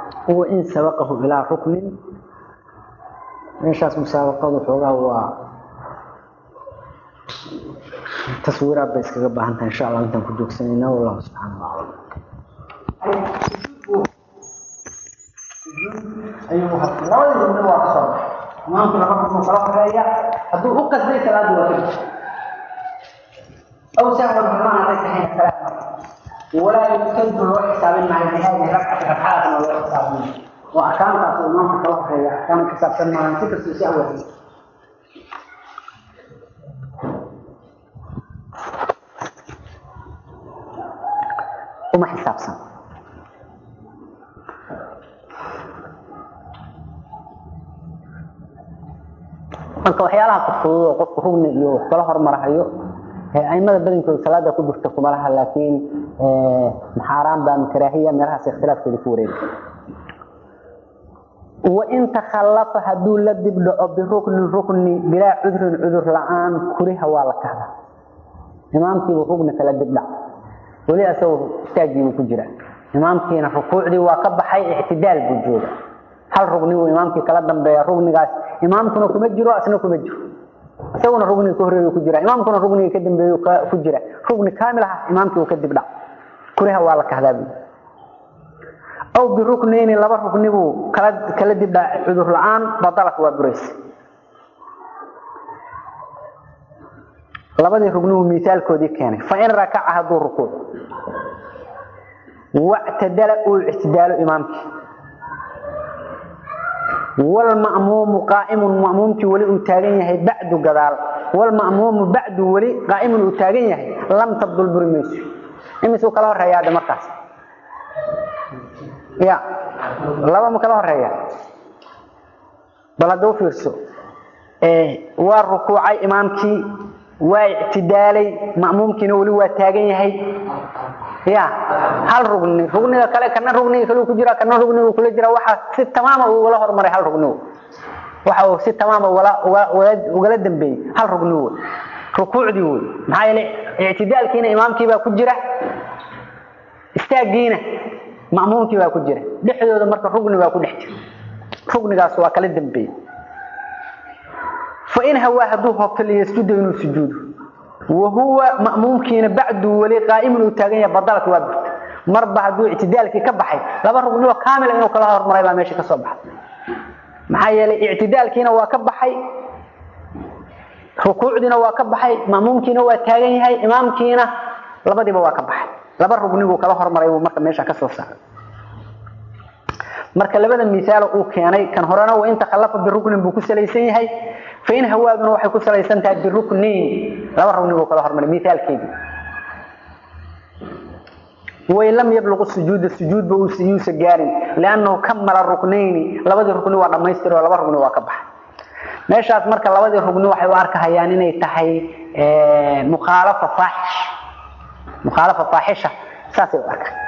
wain sabaqahu ilaa ruknin meeshaas musaabaqadu xoogaa waa taswiiraad bay iskaga baahan tahay insha allah intaan ku joogsanayna wallahu subxaana wa aclam ayuu labadii rugni waa ka soo baxay imaamku laba rugnu kala horeeya hadduu u qasday salaadu waa ka أو سهوا بمعنى ليس حين الكلام ولا يكتب له حساب مع هذه ركعة ركعات ولا حساب وأحكام تقول الإمام في الله هي أحكام حساب سنة عن ستة سوسية وما حساب سنة marka waxyaalaha fudfudud oo qofku rugni iyo wax kala hormarahayo aimada badankooda salaada ku jirta kuma laha laakiin maxaaraan baa karaahiya meelahaas ikhtilaafkooda ku wareega wain takhallafa hadduu la dib dhaco biruknin rukni bilaa cudrin cudur la-aan kuriha waa la kahda imaamkiibu rugni kala dib dhac weli asagoo istaagiibuu ku jira imaamkiina rukuucdii waa ka baxay ictidaal buu jooga hal rugni buu imaamkii kala dambeeya rugnigaas imaamkuna kuma jiro asna kuma jiro isaguna rugniga ka horeeyu ku jira imaamkuna rugniga ka dambeeyu ku jira rugni kaamil ah imaamkii uu ka dib dhac kuriha waa la kahdaa bu aw biruknayni laba rugni buu kala kala dib dhac cudur la-aan badalat waa buraysa labadii rugni buu miisaalkoodii keenay fa in rakaca hadduu rukuuc wactadala uu ictidaalo imaamkii والمأموم قائم مأمومك ولي أتاغن يحي بعد قدال والمأموم بعد ولي قائم أتاغن يحي لم تبدل برميس إمسو كلا هرهيا هذا مركز يا لما مكلا هرهيا بلدو فيرسو إيه والركوع إمامك واعتدالي مأمومك ولي أتاغن يحي ya hal rugni rugniga kale kana rugniga kale ku jira kana rugniga kula jira waxa si tamaama ugala hormaray hal rugni waxa uu si tamaama wala ugala dambeeyay hal rugni rukuucdii wey maxaa yeelay ictidaalkiina imaamkii baa ku jira istaagiina ma'muumkii baa ku jira dhexdooda marka rugni baa ku dhex jira rugnigaas waa kala dambeeyay fa in hawaa hadduu hoobto liyasjuda inuu sujuudo وهو مأمومكين بعد ولي قائم وتاغن بدلت وابت مربع هدو اعتدالك كبحي لبا رغنو كامل انه كلا هرمري با ماشي كسو بخ maxaa yeelay ictidaalkiina waa ka baxay rukuucdiina waa ka baxay maamuumkiina waa taagan yahay imaamkiina labadiiba waa ka baxay laba rugnigu kala hormaray uu marka meesha ka soo saaray marka labada misaal uu keenay kan horena waa inta khalafa bi ruknin buu ku salaysan yahay فإن هواaduna waxay ku salaysan tahay biruknayn laba rugni buu kala hormaray mithaalkeedii way lam yabluq sujuud sujuud buu yuusa gaarin laannahu kamala ruknayn labadii rugni waa dhamaystir oo laba rugni waa ka baxay meeshaas marka labadii rugni waxay u arkahayaan inay tahay mukhaalafa faaxish mukhaalafa faaxisha saasay u arkaan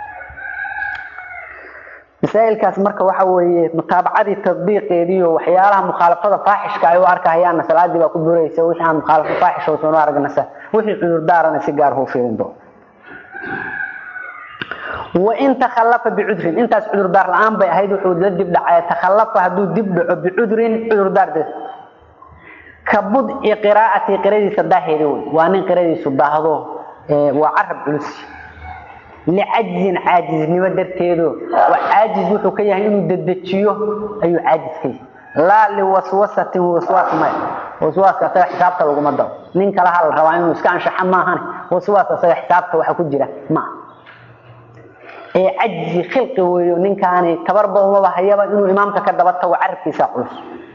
masaa'ilkaas marka waxa weeye mutaabacadii tadbiiqeedii iyo waxyaalaha mukhalafada faaxishka ay u arkahayaan salaadii baa ku buraysa wixii aan mukhalafo faaxish oo soo aragnasa wixii cudur daarana si gaar ah u fiirin doo wa in takhallafa bi'udrin intaas cudur daar la'aan bay ahayd wuxuu la dib dhacay takhallafa haduu dib dhaco bi'udrin cudur daar dad kabud qiraa'ati qiraadiisa daaheedi waa nin qiraadiisu daahdo waa carab culus لعجز عاجز نما درتيدو وعاجز wuxuu ka yahay inuu dedejiyo ayuu caajis ka yahay la li waswasati waswas ma waswaska asaga xisaabta lagu mado nin kala hal rabaa inuu iska anshaxa ma ahan waswas asaga xisaabta waxa ku jira ma ee ajzi khilqi weeyo ninkaani tabarba uma bahayaba inuu imaamka ka daba tago carabkiisa culus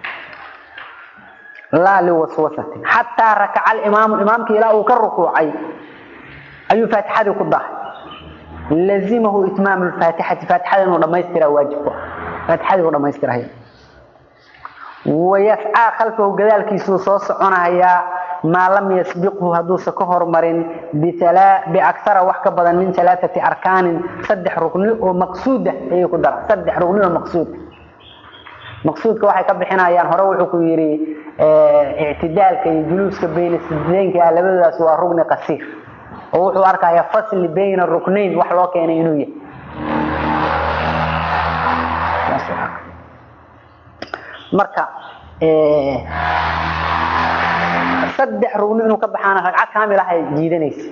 la li waswasati hatta raka'a al-imam imamki ila uu ka rukuucay ayuu faatixada ku dahay لزمه إتمام الفاتحة فاتحة إنه لما يسترى واجبه فاتحة إنه لما يسترى هي ويسعى خلفه كذلك يسوس عنها ما لم يسبقه هدوس كهر مرن بثلا بأكثر وحكة بدن من ثلاثة أركان صدح ركن ومقصودة هي قدرة صدح ركن ومقصود مقصود كواحد كبحنا يعني هروح كيري اه اعتدال كي جلوس بين السجدين كي على بدأ سوى ركن قصير wuxuu arkayaa fasl bayna ruknayn wax loo keenay inuu yahay marka saddex rugni inuu ka baxaana ragcad kaamil ah ay jiidanaysa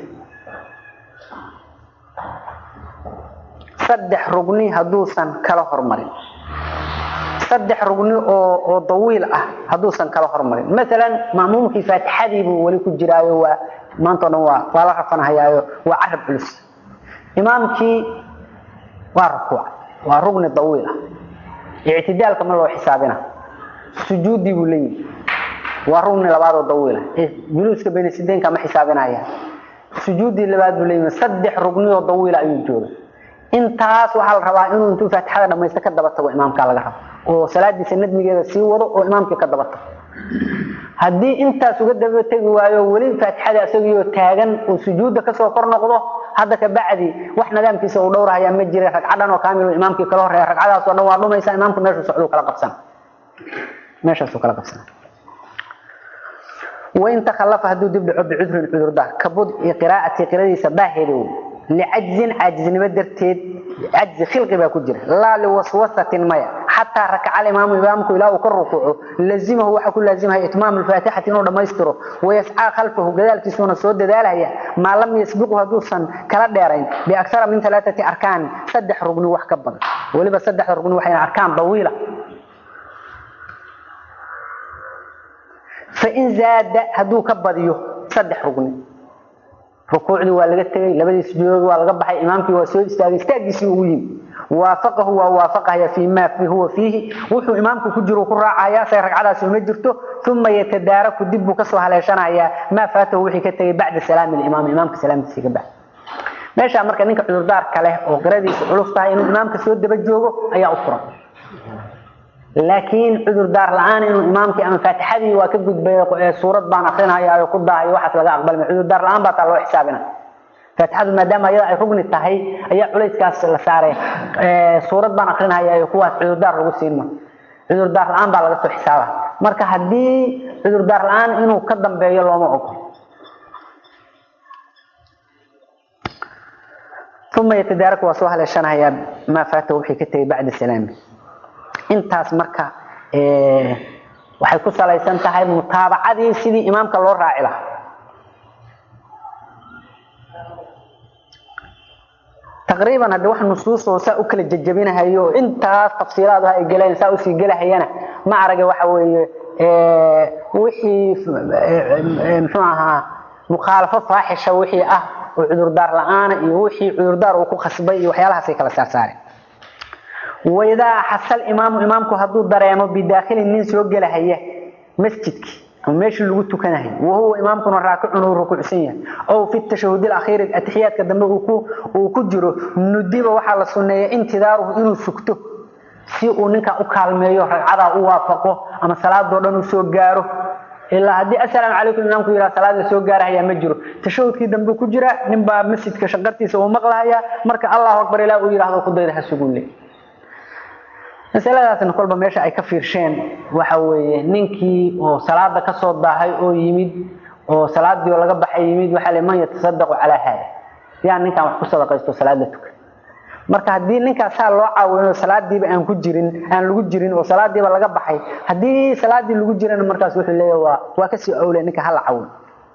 saddex rugni hadduusan kala hormarin saddex rugni oo oo dawiil ah hadduusan kala hormarin maalan ma'muumkii faatixadii buu weli ku jiraayo waa maanta o dhan waa waa la rafanhayaayo waa carab culus imaamkii waa rukuuc waa rugni dawiil ah ictidaalka ma loo xisaabina sujuuddii buu leeyihi waa rugni labaad oo dawiil ah juluuska bayna sideenka ma xisaabinaya sujuuddii labaad buu leeyihi saddex rugni oo dawiila ayuu jooga intaas waxaa la rabaa inuu intuu faatixada dhamaysto ka daba tago imaamkaa laga rabo oo salaadiisa nadmigeeda sii wado oo imaamkii ka daba tago haddii intaas uga daba tegi waayo weli faatixada isagiioo taagan oo sujuudda kasoo kor noqdo hadda ka bacdi wax nidaamkiisa uu dhowrahayaa ma jira ragcadan oo kaamil imaamkii kala horeeya ragcadaas oo dhan waa dhumaysa imaamku meeshuu socduu kala qabsana meeshaasuu kala qabsana wain takhallafa hadduu dib dhaco bicudrin cudurdaar kabud iyo qiraa'ati qiradiisa daaheeda wey licajzin caajiznimo darteed cajzi khilqi baa ku jira laa liwaswasatin maya xataa rakaca alimaamu imaamku ilaa uu ka rukuuco lazimahu waxaa ku laazimaya itmaam alfaatixati inuu dhammaystiro wayascaa khalfahu gadaalkiisuuna soo dadaalaya maa lam yasbiqu hadduusan kala dheerayn biaksara min alaaati arkaani saddex rugni wax ka badan weliba saddexda rugni waxay arkaan dawiila fain zaada hadduu ka badiyo saddex rugni rukuucdii waa laga tegey labadii sujuudood waa laga baxay imaamkii waa soo istaagay istaagiisii ugu yimi waafaqahu waa waafaqaya fii ma huwa fiihi wuxuu imaamku ku jiro ku raacaya say ragcadaasi uma jirto uma yatadaaraku dib buu kasoo haleeshanayaa maa faatahu wixii ka tegay bacda salaami limaam imaamka salaamtiisii ka baxay meeshaa marka ninka cudurdaarka leh oo qiradiisa culus tahay inuu imaamka soo daba joogo ayaa u furan laakiin cudurdaar la-aan inuu imaamkii ama faatixadii waa ka gudbay suurad baan akrinaya ku daahayo waxaas laga aqbalmay cudurdaar la-aan baa taa loo xisaabina faatixadu maadaama ayada ay rugni tahay ayaa culayskaas la saaray suurad baan akrinaya kuwaas cudurdaar lagu siin ma cudurdaar la-aan baa laga soo xisaaba marka haddii cudurdaar la-aan inuu ka dambeeyo looma ogol uma yatadaaraku waa soo haleeshanayaa maa faatahu wixii ka tegay bacda salaami intaas marka waxay ku salaysan tahay mutaabacadii sidii imaamka loo raaci lahaa taqriiban haddi wax nusuusoo saa u kala jejabinahayo intaas tafsiilaadu ay galeen saa usii gelahayana ma arage waxa weeye wixii muxuu ahaa mukhaalafo faaxisha wixii ah oo cudurdaar la-aana iyo wixii cudurdaar uu ku khasbay iyo waxyaalahaasay kala saarsaareen waidaa xasal imaamu imaamku hadduu dareemo bidaakhilin nin soo gelahaya masjidki ama meeshii lagu tukanahay wahuwa imaamkuna raakicun uu rukuucsan yahay ow fi tashahud akhiiri atixiyaadka dambe uu ku jiro nudiba waxaa la sunneeya intidaaruhu inuu sugto si uu ninkaa u kaalmeeyo ragcadaa u waafaqo ama salaadoo dhan uu soo gaaro ilaa haddii assalaamu calaykum imaamku yidhaha salaad la soo gaarahayaa ma jiro tashahudkii dambe ku jira ninbaa masjidka shaqartiisa uu maqlahayaa marka allahu akbar ilaa uu yidhahdo ku dayda ha suguule masaladaasna kolba meesha ay ka fiirsheen waxa weeye ninkii oo salaada kasoo daahay oo yimid oo salaadii oo laga baxay yimid waxaa le man yatasadaqu calaa haada yaa ninkaan wax ku sadaqaysto salaada tukan marka haddii ninkaas saa loo caawino salaadiiba aan ku jirin aan lagu jirin oo salaadiiba laga baxay haddii salaadii lagu jirana markaas wuxuu leeyahay waa waa kasii owle ninka hala caawin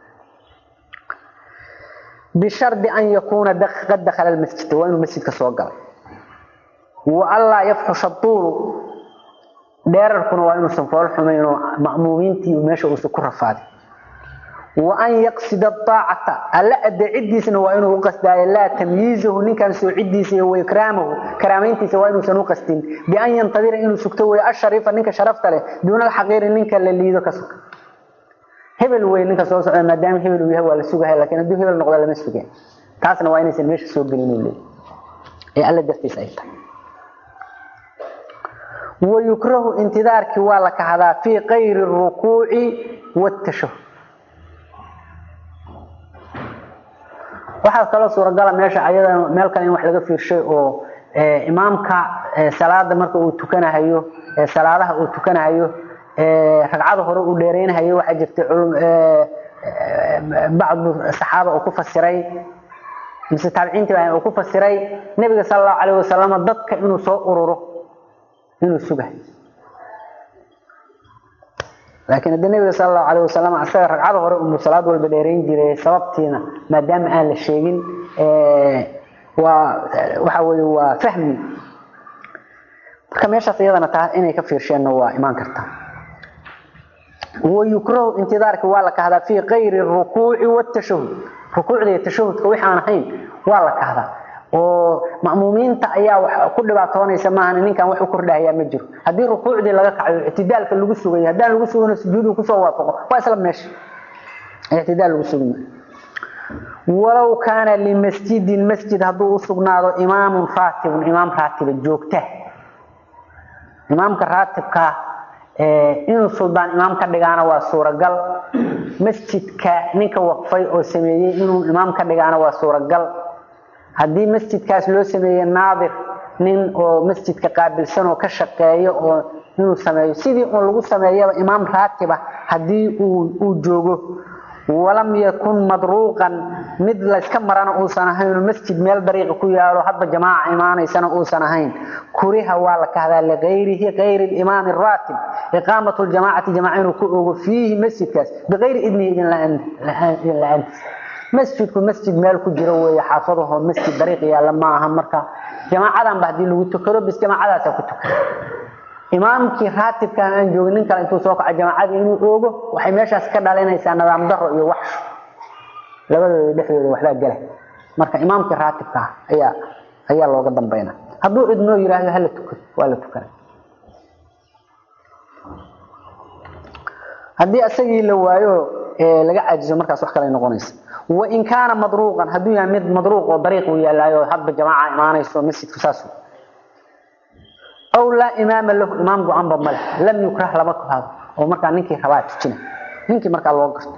bishardi an yakuuna qad dakhala almasjid waa inuu masjidka soo galay waanlaa yafxusha tuulu dheerarkuna waa inuusan fool xumayn oo ma'muumiintii meesha uusan ku rafaadin wa an yaqsida aacata alla adeecidiisna waa inuu u qasdaayo laa tamyiizahu ninkan soocidiisa iyo waikraamahu karaamayntiisa waa inuusan u qasdin bian yantadira inuu sugto wey ashariifa ninka sharafta leh duuna alxaqiiri ninka la liido ka suga hebel wey ninka soo socda maadaama hebel uu yahay waa la sugahay lakiin hadduu hebel noqdo lama sugeen taasna waa inaysan meesha soo gelin uu leeyahy ee alla dartiis ay tahay wayukrahu intidaarkii waa la kahdaa fii kayri rukuuci watashahud waxaa kaloo suuragala meesha ayada meel kale in wax laga fiirshay oo imaamka salaada marka uu tukanahayo salaadaha uu tukanahayo ragcada hore uu dheereynahayo waxaa jirta bacdu saxaaba uu ku fasiray mise taabiciintii uu ku fasiray nebiga sala allahu calayh wasalam dadka inuu soo ururo inuu sugahay laakiin haddii nabiga sala allahu calayh wasalam asaga ragcada hore unbuu salaad walba dheerayn jiray sababtiina maadaama aan la sheegin waa waxa weeye waa fahmi marka meeshaas iyadana taa inay ka fiirsheenna waa imaan kartaa wayukrahu intidaarka waa la kahdaa fii kayri rukuuci watashahud rukuucda iyo tashahudka wixii aan ahayn waa la kahdaa oo ma'muumiinta ayaa wax ku dhibaatoonaysa maahan ninkan wax u kordhahayaa ma jiro haddii rukuucdii laga kacayo ictidaalka lagu sugayo haddaan lagu sugano sujuudu kusoo waafaqo waa isla meesha ictidaal lagu sugi maayo walow kaana limasjidin masjid hadduu u sugnaado imaamun raatibun imaam raatiba joogta imaamka raatibkaa inuu suldaan imaam ka dhigaana waa suuragal masjidka ninka waqfay oo sameeyey inuu imaam ka dhigaana waa suuragal haddii masjidkaas loo sameeye naadir nin oo masjidka qaabilsan oo ka shaqeeyo oo inuu sameeyo sidii uun lagu sameeyaba imaam raatiba haddii uu joogo walam yakun madruuqan mid layska marana uusan ahayn masjid meel dariiqa ku yaalo hadba jamaaca imaanaysana uusan ahayn kuriha waa la kahdaa ligayrihi gayri limaami raatib iqaamatu ljamaacati jamaaca inuu ku ogo fiihi masjidkaas bigayri idnihi idin la-aantiis masjidku masjid meel ku jiro weeye xaafadaho masjid dariiq yaalla ma aha marka jamaacadan ba haddii lagu tukado bis jamaacadaasa ku tukada imaamkii raatibka aan joogin nin kale intuu soo kaco jamaacadii inuu oogo waxay meeshaas ka dhalinaysaa nidaam daro iyo waxsho labadooda dhexdooda waxbaa gela marka imaamkii raatibka ah ayaa ayaa looga dambayna hadduu cidnoo yidhaahdo hala tukado waa la tukana haddii isagii la waayo laga caajiso markaas wax kale noqonaysa wain kaana madruuqan hadduu yahay mid madruuq oo dariiq uu yaalaayo hadba jamaaca imaanayso masjidku saas aw laa imaama lahu imaam go-aanba male lam yukrah lama kahado oo markaa ninkii rabaa tujina ninkii markaa loo garto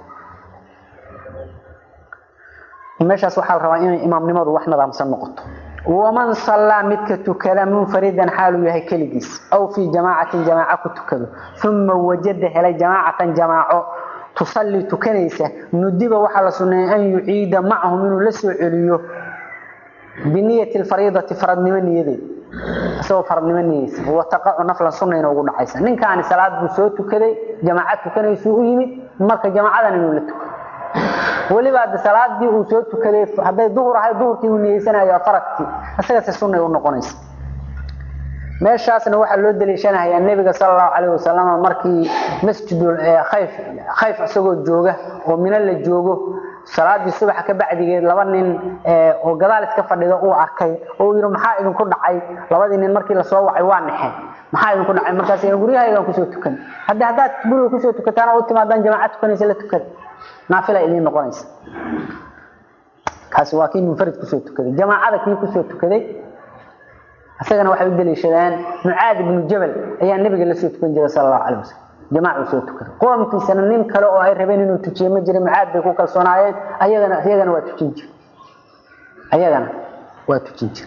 meeshaas waxaa la rabaa inay imaamnimadu wax nidaamsan noqoto waman sallaa midka tukada munfaridan xaaluu yahay keligiis aw fii jamaacatin jamaaco ku tukado uma wajada helay jamaacatan jamaaco tusallii tukanaysa nudiba waxaa la sunneeyay an yuciida macahum inuu la soo celiyo biniyati lfariidati faradnimo niyadeed isagoo faradnimo niyeysa wataqacu naflan sunnayna ugu dhacaysa ninkaani salaad buu soo tukaday jamaaca tukanaysuu u yimid marka jamaacadan inuu la tukado weliba hadda salaadii uu soo tukaday hadday duhur ahay duhurkii uu niyeysanayo faradkii isagase sunnay u noqonaysa meeshaasna waxaa loo daliishanayaa nebiga sala allahu calayh wasalam markii masjidul khayf khayf isagoo jooga oo mino la joogo salaadii subaxa ka bacdigeed laba nin oo gadaal iska fadhida uu arkay oo uu yidhi maxaa idinku dhacay labadii nin markii lasoo wacay waa naxeen maxaa idinku dhacay markaas guryahaygaan kusoo tukan haddii haddaad guriga kusoo tukataan oo u timaadaan jamaaca tukanaysa la tukada naafila idiin noqonaysa kaasi waa kii munfarid kusoo tukaday jamaacada kii kusoo tukaday isagana waxay u daliishadaan mucaad ibnu jabal ayaa nabiga la soo tukan jiray sala allahu calayh wasalam jamaacu soo tukaday qoomkiisana nin kale oo ay rabeen inuu tujiye ma jiray mucaad bay ku kalsoonaayeen ayagana iyagana waa tujin jira ayagana waa tujin jira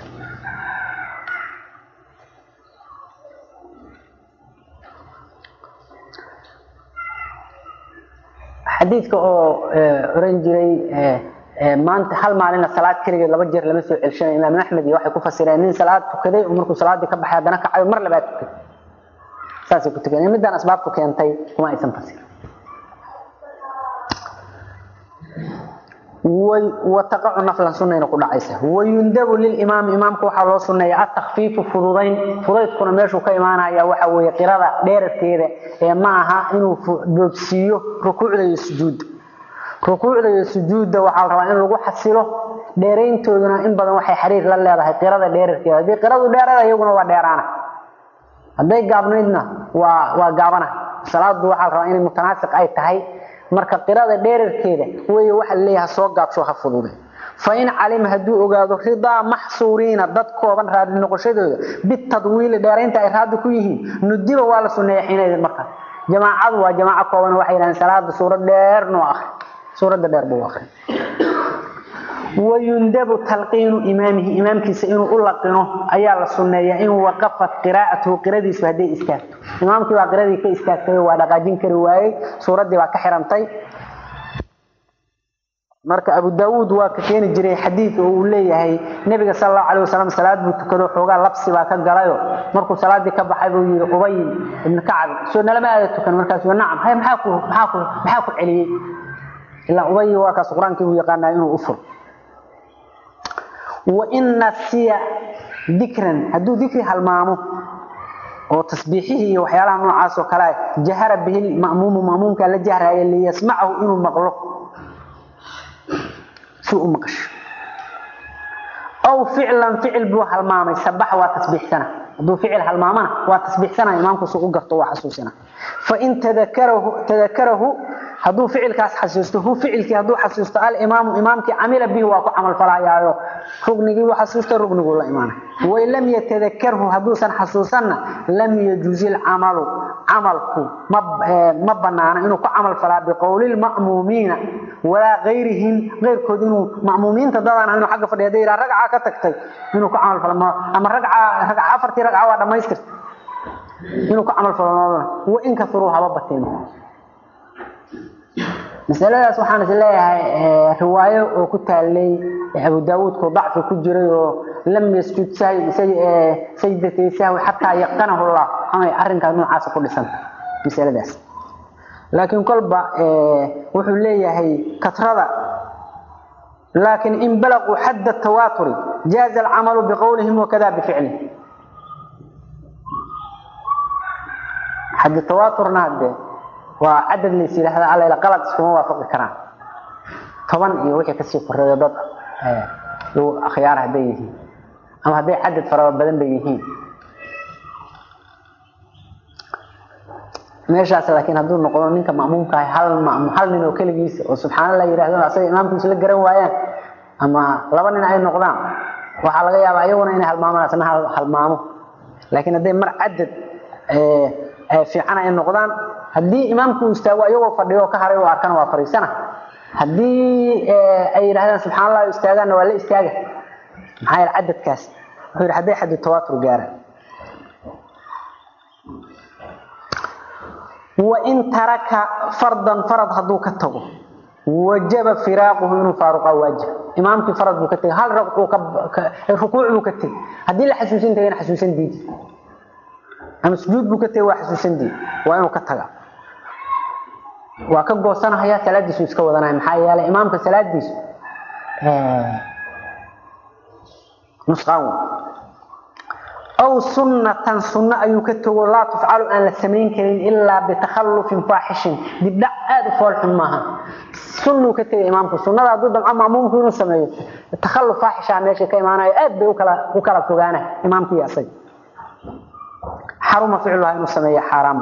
xadiidka oo oran jiray maanta hal maalina salaad keligeed laba jeer lama soo celshanay imaam axmed iyo waxay ku fasireen nin salaad tukaday oo markuu salaadii ka baxay haddana kacayo mar labaad tukaday saasay ku tukadeen midaan asbaabtu keentay kuma aysan fasirin wataqacu naflan sunnayna ku dhacaysa wayundabu lilimaami imaamka waxaa loo sunneeya atakfiifu fududayn fudaydkuna meeshuu ka imaanaya waxa weeye qirada dheerarkeeda ee ma aha inuu boogsiiyo rukuucda iyo sujuudda rukuucda iyo sujuudda waxaa la rabaa in lagu xasilo dheerayntooduna in badan waxay xiriir la leedahay qirada dheerarkeeda haddii qiradu dheerada iyaguna waa dheeraana hadday gaabnaydna waa waa gaabana salaadu waxaa la rabaa inay mutanaasiq ay tahay marka qirada dheerarkeeda wey waxa laleeyaha soo gaabsho ha fudude fain calima hadduu ogaado ridaa maxsuuriina dad kooban raadi noqoshadooda bitadwiili dheeraynta ay raadi ku yihiin nudiba waa la suneeya xiinaydin markaas jamaacadu waa jamaaco kooban waxay yidhahdeen salaada suurad dheer noo akri suuradda dheer buu akri wayundabu talqiinu imaamihi imaamkiisa inuu u laqino ayaa la sunneeyaa in waqafat qiraa'atuhu qiradiisu hadday istaagto imaamkii baa qiradii ka istaagtay waa dhaqaajin kari waayey suuraddii baa ka xirantay marka abu daawuud waa ka keeni jiray xadiid oo uu leeyahay nebiga sal allahu alayh wasalam salaad buu tukado xoogaa labsi baa ka galayo markuu salaadii ka baxay buu yidhi ubay ibnu kacab soo nalama aada tukan markaasuu nacam hay maxaa ku maxaa ku maxaa ku celiyey ilaa ubay waa kaas qur-aankii buu yaqaanaa inuu u furo wa in nasiya dikran hadduu dikri halmaamo oo tasbiixihii iyo waxyaalaha noocaas oo kale jahara bihi ma'muumu ma'muumka la jahraaya liyasmacahu inuu maqlo si u maqasho aw ficlan ficil buu halmaamay sabax waa tasbiixsana hadduu ficil halmaamana waa tasbiixsana imaamku si u garto waa xasuusina fain tadakarahu tadakarahu hadduu ficilkaas xasuusto hu ficilkii hadduu xasuusto alimaamu imaamkii camila bihi waa ku camal falayaayo rugnigii buu xasuusta rugniguu la imaanay wain lam yatadakarhu hadduusan xasuusanna lam yajuzi lcamalu camalku ma ma banaana inuu ku camal falaa biqowli lma'muumiina walaa gayrihim gayrkood inuu ma'muumiinta dadaan ahayn xagga fadhiya hadday yidhaha ragcaa ka tagtay inuu ku camal falo ama ragca ragca afartii ragca waa dhammaystirta inuu ku camal falo wa in kasuruu haba bateen masaladaas waxaan is leeyahay riwaayo oo ku taalay abu daawuudku dacfi ku jiray oo lam yasjud sajdatay sahwi xataa yaqanahu llah amay arrinkaas noocaasa ku dhisanta masaladaas laakiin kolba wuxuu leeyahay katrada laakiin in balaquu xadda tawaaturi jaaza alcamalu biqowlihim wakada bificlihim xadda tawaaturna haddee waa cadad lays yidhaahda alla qalad iskuma waafaqi karaan toban iyo wixii kasii koreeyo dad lagu akhyaar hadday yihiin ama hadday cadad faraba badan bay yihiin meeshaas laakiin hadduu noqdo ninka ma'muumka ah hal ma'muum hal nin oo keligiisa oo subxaanallah yidhahdo asaga imaamkiisa la garan waayaan ama laba nin ay noqdaan waxaa laga yaabaa iyaguna inay halmaamaan asna halmaamo laakiin hadday mar cadad fiican ay noqdaan haddii imaamku uu istaago iyagoo fadhiyo ka haray oo arkana waa fariisana haddii ay yidhahdaan subxaan allah istaagaanna waa la istaaga maxaa yeele cadadkaas wuxuu yidhi hadday xaddu tawaatur gaaraan wain taraka fardan farad hadduu ka tago wajaba firaaquhu inuu faaruqa waajib imaamkii farad buu ka tegay hal rukuuc buu ka tegay haddii la xasuusin tagayna xasuusan diidi ama sujuud buu ka tegay waa xasuusan diidi waa inuu ka taga waa ka goosanahaya salaadiisu iska wadanaya maxaa yeelay imaamka salaadiisu nusqaan aw sunnatan sunno ayuu ka tago laa tufcalu aan la samayn karin ilaa bitakhallufin faaxishin dibdhac aada u foolxun maaha sunnuu ka tegay imaamku sunnada hadduu damco maamuumku inuu sameeyo takhalluf faaxishaa meesha ka imaanayo aad bay ukala u kala fogaana imaamkii asaga xaruma ficluha inuu sameeyo xaaraam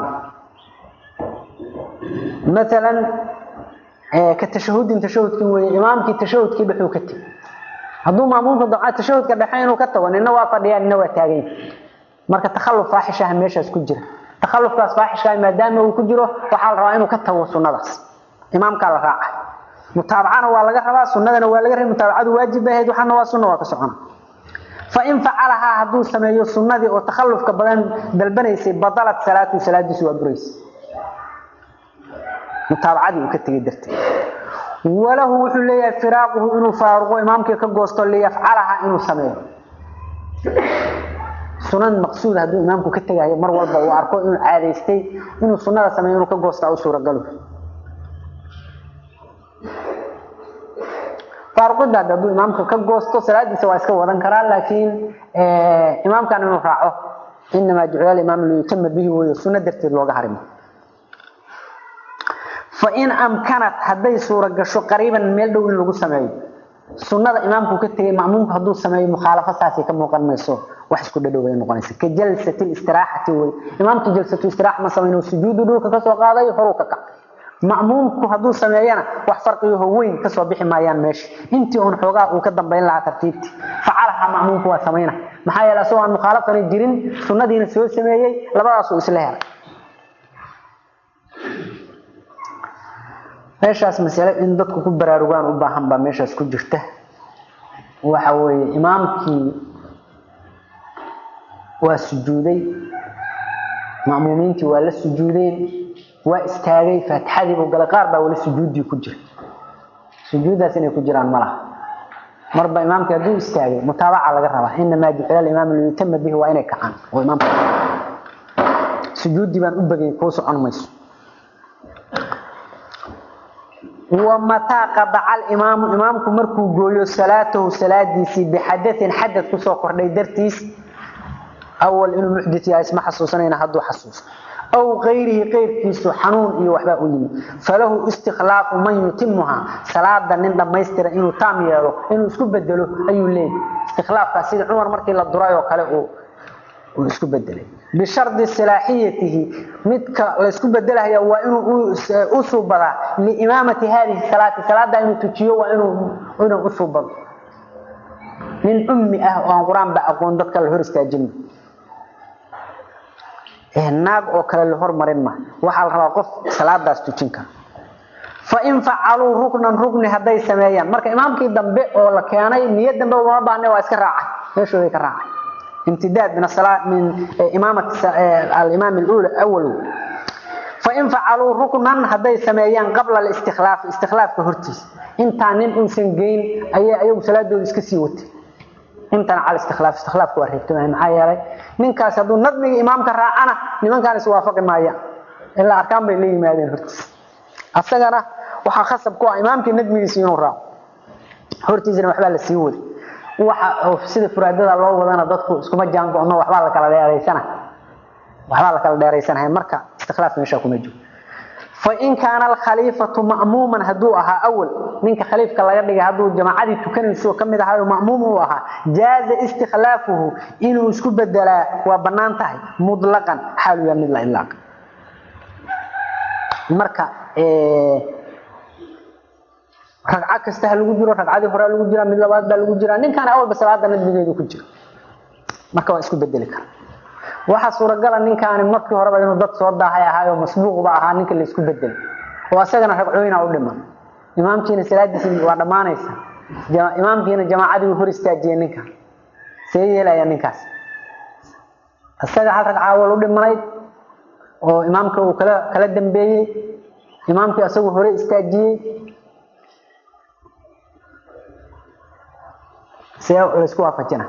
مثلا كتشهد تشهد كوي امامك تشهد كي بخو كتي haduu maamulka dacaa tashahudka dhaxay inuu ka tago nina waa fadhiyaan nina waa taagan marka takhalluf faaxisha meeshaas ku jira takhallufkaas faaxisha maadaama uu ku jiro waxa la rabaa inuu ka tago sunnadaas imaamka la raaca mutaabacana waa laga rabaa sunnadana waa laga rabaa mutaabacadu waajib ahayd waxana waa sunna waa ka socona fa in facalaha haduu sameeyo sunnadii oo takhallufka badan dalbanaysay badalat salaatu salaadiisu waa buraysay mutaabacadii uu ka tegay darteed walahu wuxuu leeyahay firaaquhu inuu faaruqo imaamkii ka goosto liyafcalaha inuu sameeyo sunan maqsuud hadduu imaamku ka tegayo mar walba uu arko inuu caadaystay inuu sunnada sameeyo inuu ka goosta u suuragalo faaruqida hadduu imaamka ka goosto salaadiisa waa iska wadan karaa laakiin imaamkan inuu raaco inamaa jucila imaam liyutama bihi weeyo sunno darteed looga harimo fain amkanat hadday suura gasho qariiban meel dhow in lagu sameeyo sunnada imaamku ka tegay ma'muumku hadduu sameeyo mukhaalafo saasay ka muuqan mayso wax isku dhadhow bay noqonaysa ka jalsati istiraaxati wey imaamku jalsatu istiraax ma samayno sujuudu dhulka ka soo qaaday horuu ka kac ma'muumku hadduu sameeyana wax farqiyaho weyn ka soo bixi maayaan meesha intii uun xoogaa uu ka dambayn lahaa tartiibtii facalaha ma'muumku waa samayna maxaa yeele asagoo aan mukhaalafana jirin sunnadiina soo sameeyey labadaasuu isla helay meeshaas masale in dadku ku baraarugaan u baahan baa meeshaas ku jirta waxa weeye imaamkii waa sujuuday ma'muumiintii waa la sujuudeen waa istaagay faatixadii buu galay qaar baa wali sujuuddii ku jira sujuudaas inay ku jiraan ma laha marba imaamka hadduu istaagay mutaabaca laga rabaa inamaa jucila alimaam liyutama bihi waa inay kacaan oo imaamka sujuuddii baan u bagay kuu socon mayso wamataa qadaca alimaamu imaamku markuu gooyo salaatahu salaadiisii bixadain xadad kusoo kordhay dartiis awal inuu muxdit yahay isma xasuusanayna hadduu xasuusto aw kayrihi keyrkiisu xanuun iyo waxbaa u yimi falahu istikhlaafu man yutimuhaa salaada nin dhammaystira inuu taam yeelo inuu isku bedelo ayuu leeyahy istikhlaafkaas sida cumar markii la duray oo kale uu isku bedelay bishardi silaaxiyatihi midka laysku bedelahaya waa inuu u suubadaa liimaamati haadihi salaati salaada inuu tujiyo waa inuu u suubado nin ummi ah oo aan qur-aan ba aqoon dadka la hor istaajin naag oo kale la hormarin ma waxaa la rabaa qof salaadaas tujin kara fain facaluu ruknan rukni hadday sameeyaan marka imaamkii dambe oo la keenay niyad dambe uma baahne waa iska raacay meeshooday ka raacay امتداد من الصلاة من إمامة الإمام الأولى أول فإن فعلوا ركنا هذي سميان قبل الاستخلاف استخلاف كهرتيس انت نين انسان جين أي أي صلاة دول اسكسيوت انت على استخلاف استخلاف كوارهبت معايا لي من كاس هذو نظمي إمام كراعنا لمن كان يسوافق معايا إلا أركان بيلي ما هذين هرتيس أفتقنا وحا خصب كوا إمامك ندمي يسيون راو هرتيس وحبال السيود waxa sida furaadada loo wadana dadku iskuma jaan go'no waxba la kala dheereysana waxba la kala dheereysanahay marka istikhlaaf meesha kuma jiro fa in kaana al khalifatu ma'muman haduu aha awal ninka khaliifka laga dhigay haduu jamaacadii tukanayso kamid ahaa ma'muum uu ahaa jaaza istikhlaafuhu inuu isku bedelaa waa banaan tahay mutlaqan xaalu yamid la ilaaq marka ee ragca kasta ha lagu jiro ragcadii hore lagu jira mid labaad baa lagu jira ninkan awalba salaada nadbigeedu ku jiro marka waa isku bedeli kara waxa suuragal ah ninkan markii horeba inuu dad soo daahay ahaayo masbuuq ba ahaa ninka la isku bedeli oo asagana ragcooyina u dhiman imaamkiina salaadiisa waa dhamaanaysa imaamkiina jamaacadii uu hor istaajiyay ninkan see yeelaya ninkaas asaga hal ragca awal u dhimanayd oo imaamka uu kala kala dambeeyey imaamkii asagu hore istaajiyey سيسكوا فجنا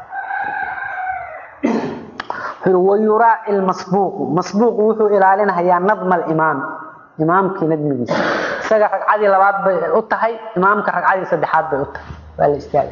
ويراعي المسبوق مسبوق وحو إلالنا هي نظم الإمام إمام كي ندمي سجى رقعدي لبعض بأطهي إمام كرقعدي صدحات بأطهي والاستياذ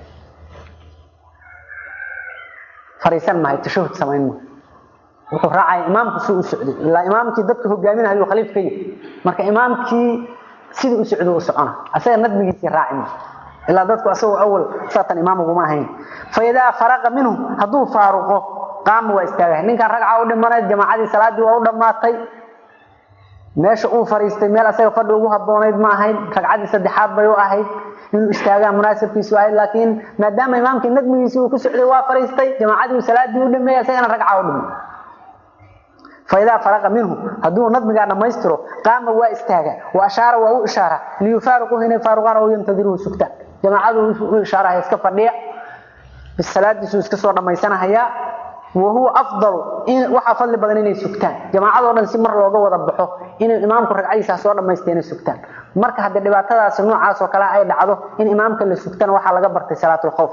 فريسان ما يتشوهد سمعين ما wuxuu raacay imaamku si uu socday ilaa imaamkii dadka hogaaminayo khaliif ka yahay marka imaamkii sidii u socdo u socona asaga nadmigiisii raacin ilaa dadku asagoo awal saatan imaam uguma ahayn fa idaa faraqa minhu hadduu faaruqo qaama waa istaagay ninkan ragca u dhimanayd jamaacadii salaadii waa u dhammaatay meesha uu fariistay meel asaga fadhi ugu habboonayd ma ahayd ragcadii saddexaad bay u ahayd inuu istaagaa munaasabkiisu ahayd laakiin maadaama imaamkii nadmigiisii uu ku socday waa fariistay jamaacadii salaadii u dhameeyay asagana ragca u dhimay فإذا فرق منه هدو نظم قاعد ما يسترو قام واستاغا وأشار وهو إشارة ليفارقوا هنا فارقان وينتظروا سكتا جماعة إشارة يسكا فرديع بالصلاة يسو يسكا صورنا ما يسانا هيا وهو أفضل إن وحا فضل بدنين سكتان جماعة ورن سمر لوغا وضبحو إن الإمام كرق عيسى صورنا ما يستين سكتان مركا حد الدباتة سنوع عاس وكلا أي دعضو إن إمامك اللي سكتان وحا لقبرت صلاة الخوف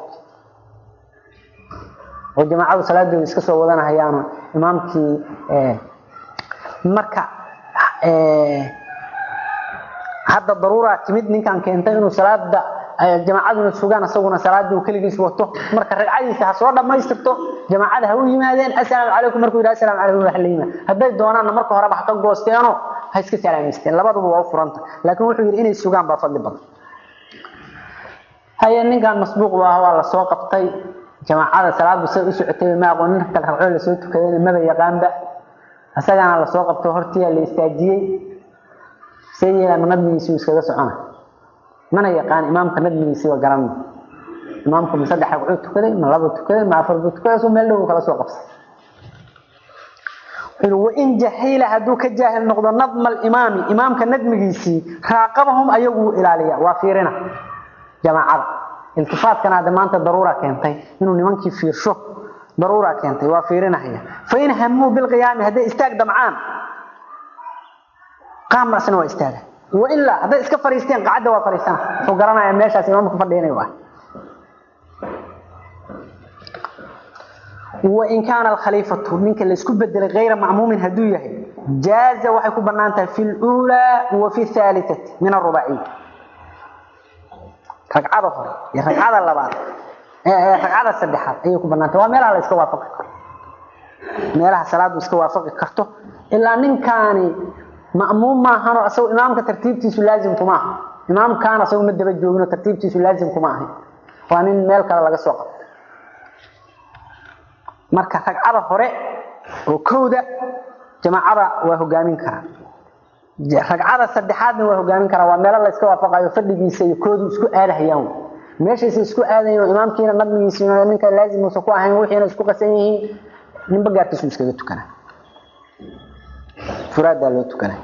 وجماعة صلاة يسكا صورنا هيانا imaamkii marka hadda daruura timid ninkan keentay inuu salaada jamaacaduna sugaan asaguna salaadii uu kaligiis wato marka ragcadiisa ha soo dhamaystirto jamaacada ha u yimaadeen assalaamu calaykum markuu yidhaha assalaamu calaykum wax la yimaad hadday doonaanna marka horeba ha ka goosteeno ha iska salaamaysteen labaduba waa u furanta laakiin wuxuu yidhi inay sugaan baa fadli badan haye ninkan masbuuq baa waa la soo qabtay jamaacada salaadu say u socotay ma aqoon inta kale ragcoo la soo tukaday maba yaqaanba asagana la soo qabto hortiya la istaajiyay sayida nadmigiisu iskaga socona mana yaqaan imaamka nadmigiisi waa garan imaamku ma saddex ragcoo tukaday ma laba tukaday ma afar tukaday soo meel dhow kala soo qabsay وإن جهيل هدو كجاهل نقض نظم الإمام إمامك ندمجيسي راقبهم أيقوا إلى ليا وافيرنا جماعة التفات كان هذا ما أنت ضرورة كنتي إنه نمانك في شو ضرورة كنتي وافيرنا هي فإن هموا بالقيام هذا استاق دمعان قام رأسنا واستاق وإلا هذا إسكا فريستين قعدة وفريستان فقرنا يا ماشي إمامك فرديني واحد وإن كان الخليفة منك اللي اسكو بدل غير معموم هدويه جاز وحيكو بنانته في الأولى وفي الثالثة من الرباعية ركعة أخرى يا ركعة اللبات ركعة السبحات أيكو بنانته وميلها لا اسكو وافق ميلها صلاة اسكو وافق كرته إلا من كان مأموم ما هانو أسو إمامك ترتيبتيسو لازم كما إمام كان أسو مدبا جوغنو ترتيبتيسو لازم كما وأنين ميل كلا لغا سوق marka ragcada hore oo kooda jamaacada waa hogaamin kara ragcada saddexaadna waa hogaamin kara waa meel la iska waafaqayo fadhigiisa iyo koodu isku aadahayaan meeshaas isku aadayo imaamkiina nadmigiisa ninka laazim uu ku ahayn wixiina isku qasan yihiin ninba gaarkiisu iskaga tukana furaada loo tukana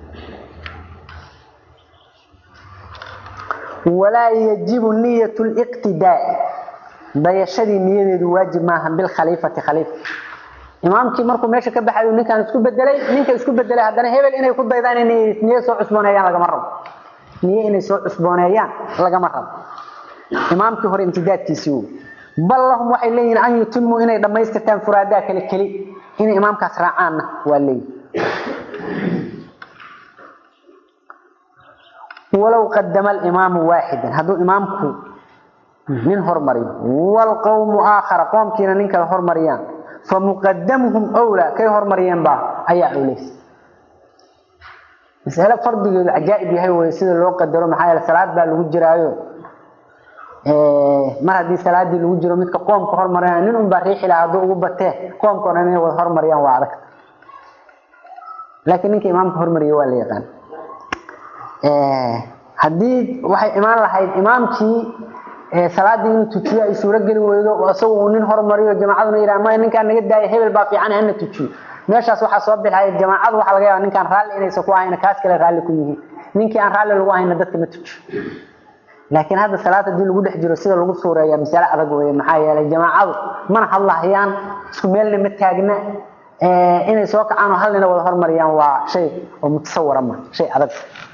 ولا يجب نية الاقتداء dayashadii niyadeedu waajib maaha bil khaliifati khaliif imaamkii markuu meesha ka baxayo ninkan isku bedelay ninka isku bedelay haddana hebel inay ku daydaan inay niyo soo cusbooneeyaan lagama rabo niyo inay soo cusbooneeyaan lagama rabo imaamkii hore imtidaadkiisii uu bal lahum waxay leeyihiin an yutimuu inay dhammaystirtaan furaadaa kale keli inay imaamkaas raacaanna waa leeyihin walow qadama alimaamu waaxidan hadduu imaamku من هرمري والقوم آخر قوم كينا ننكا هرمريان فمقدمهم أولى كي هرمريان با أي أوليس مسألة فرد العجائب هي ويسيد اللي قدروا محايا الصلاة با اللي جرايو mar haddii salaadii lagu jiro midka qoomka hormaraya nin un baa riixi lahaa hadduu ugu batee qoomkana inay wada hormariyaan waa adag laakiin ninka imaamka hormariya waa la yaqaan haddii waxay imaan lahayd imaamkii salaadii inuu tujiyo ay suuro geli weydo isagu uu nin hormariyo jamaacaduna yidhaha maya ninkaan naga daaya hebel baa fiican hana tujiyo meeshaas waxaa soo bixaya jamaacadu waxaa laga yaaba ninkaan raalli inaysan ku ahayna kaas kale raalli ku yihiin ninkii aan raalli lagu ahayna dadka ma tujiyo laakiin hadda salaad haddii lagu dhex jiro sida lagu suureeya masale adag weeye maxaa yeelay jamaacadu mana hadlahayaan isku meelna ma taagna inay soo kacaan oo hal nina wada hormariyaan waa shay oo mutasawara ma shay adag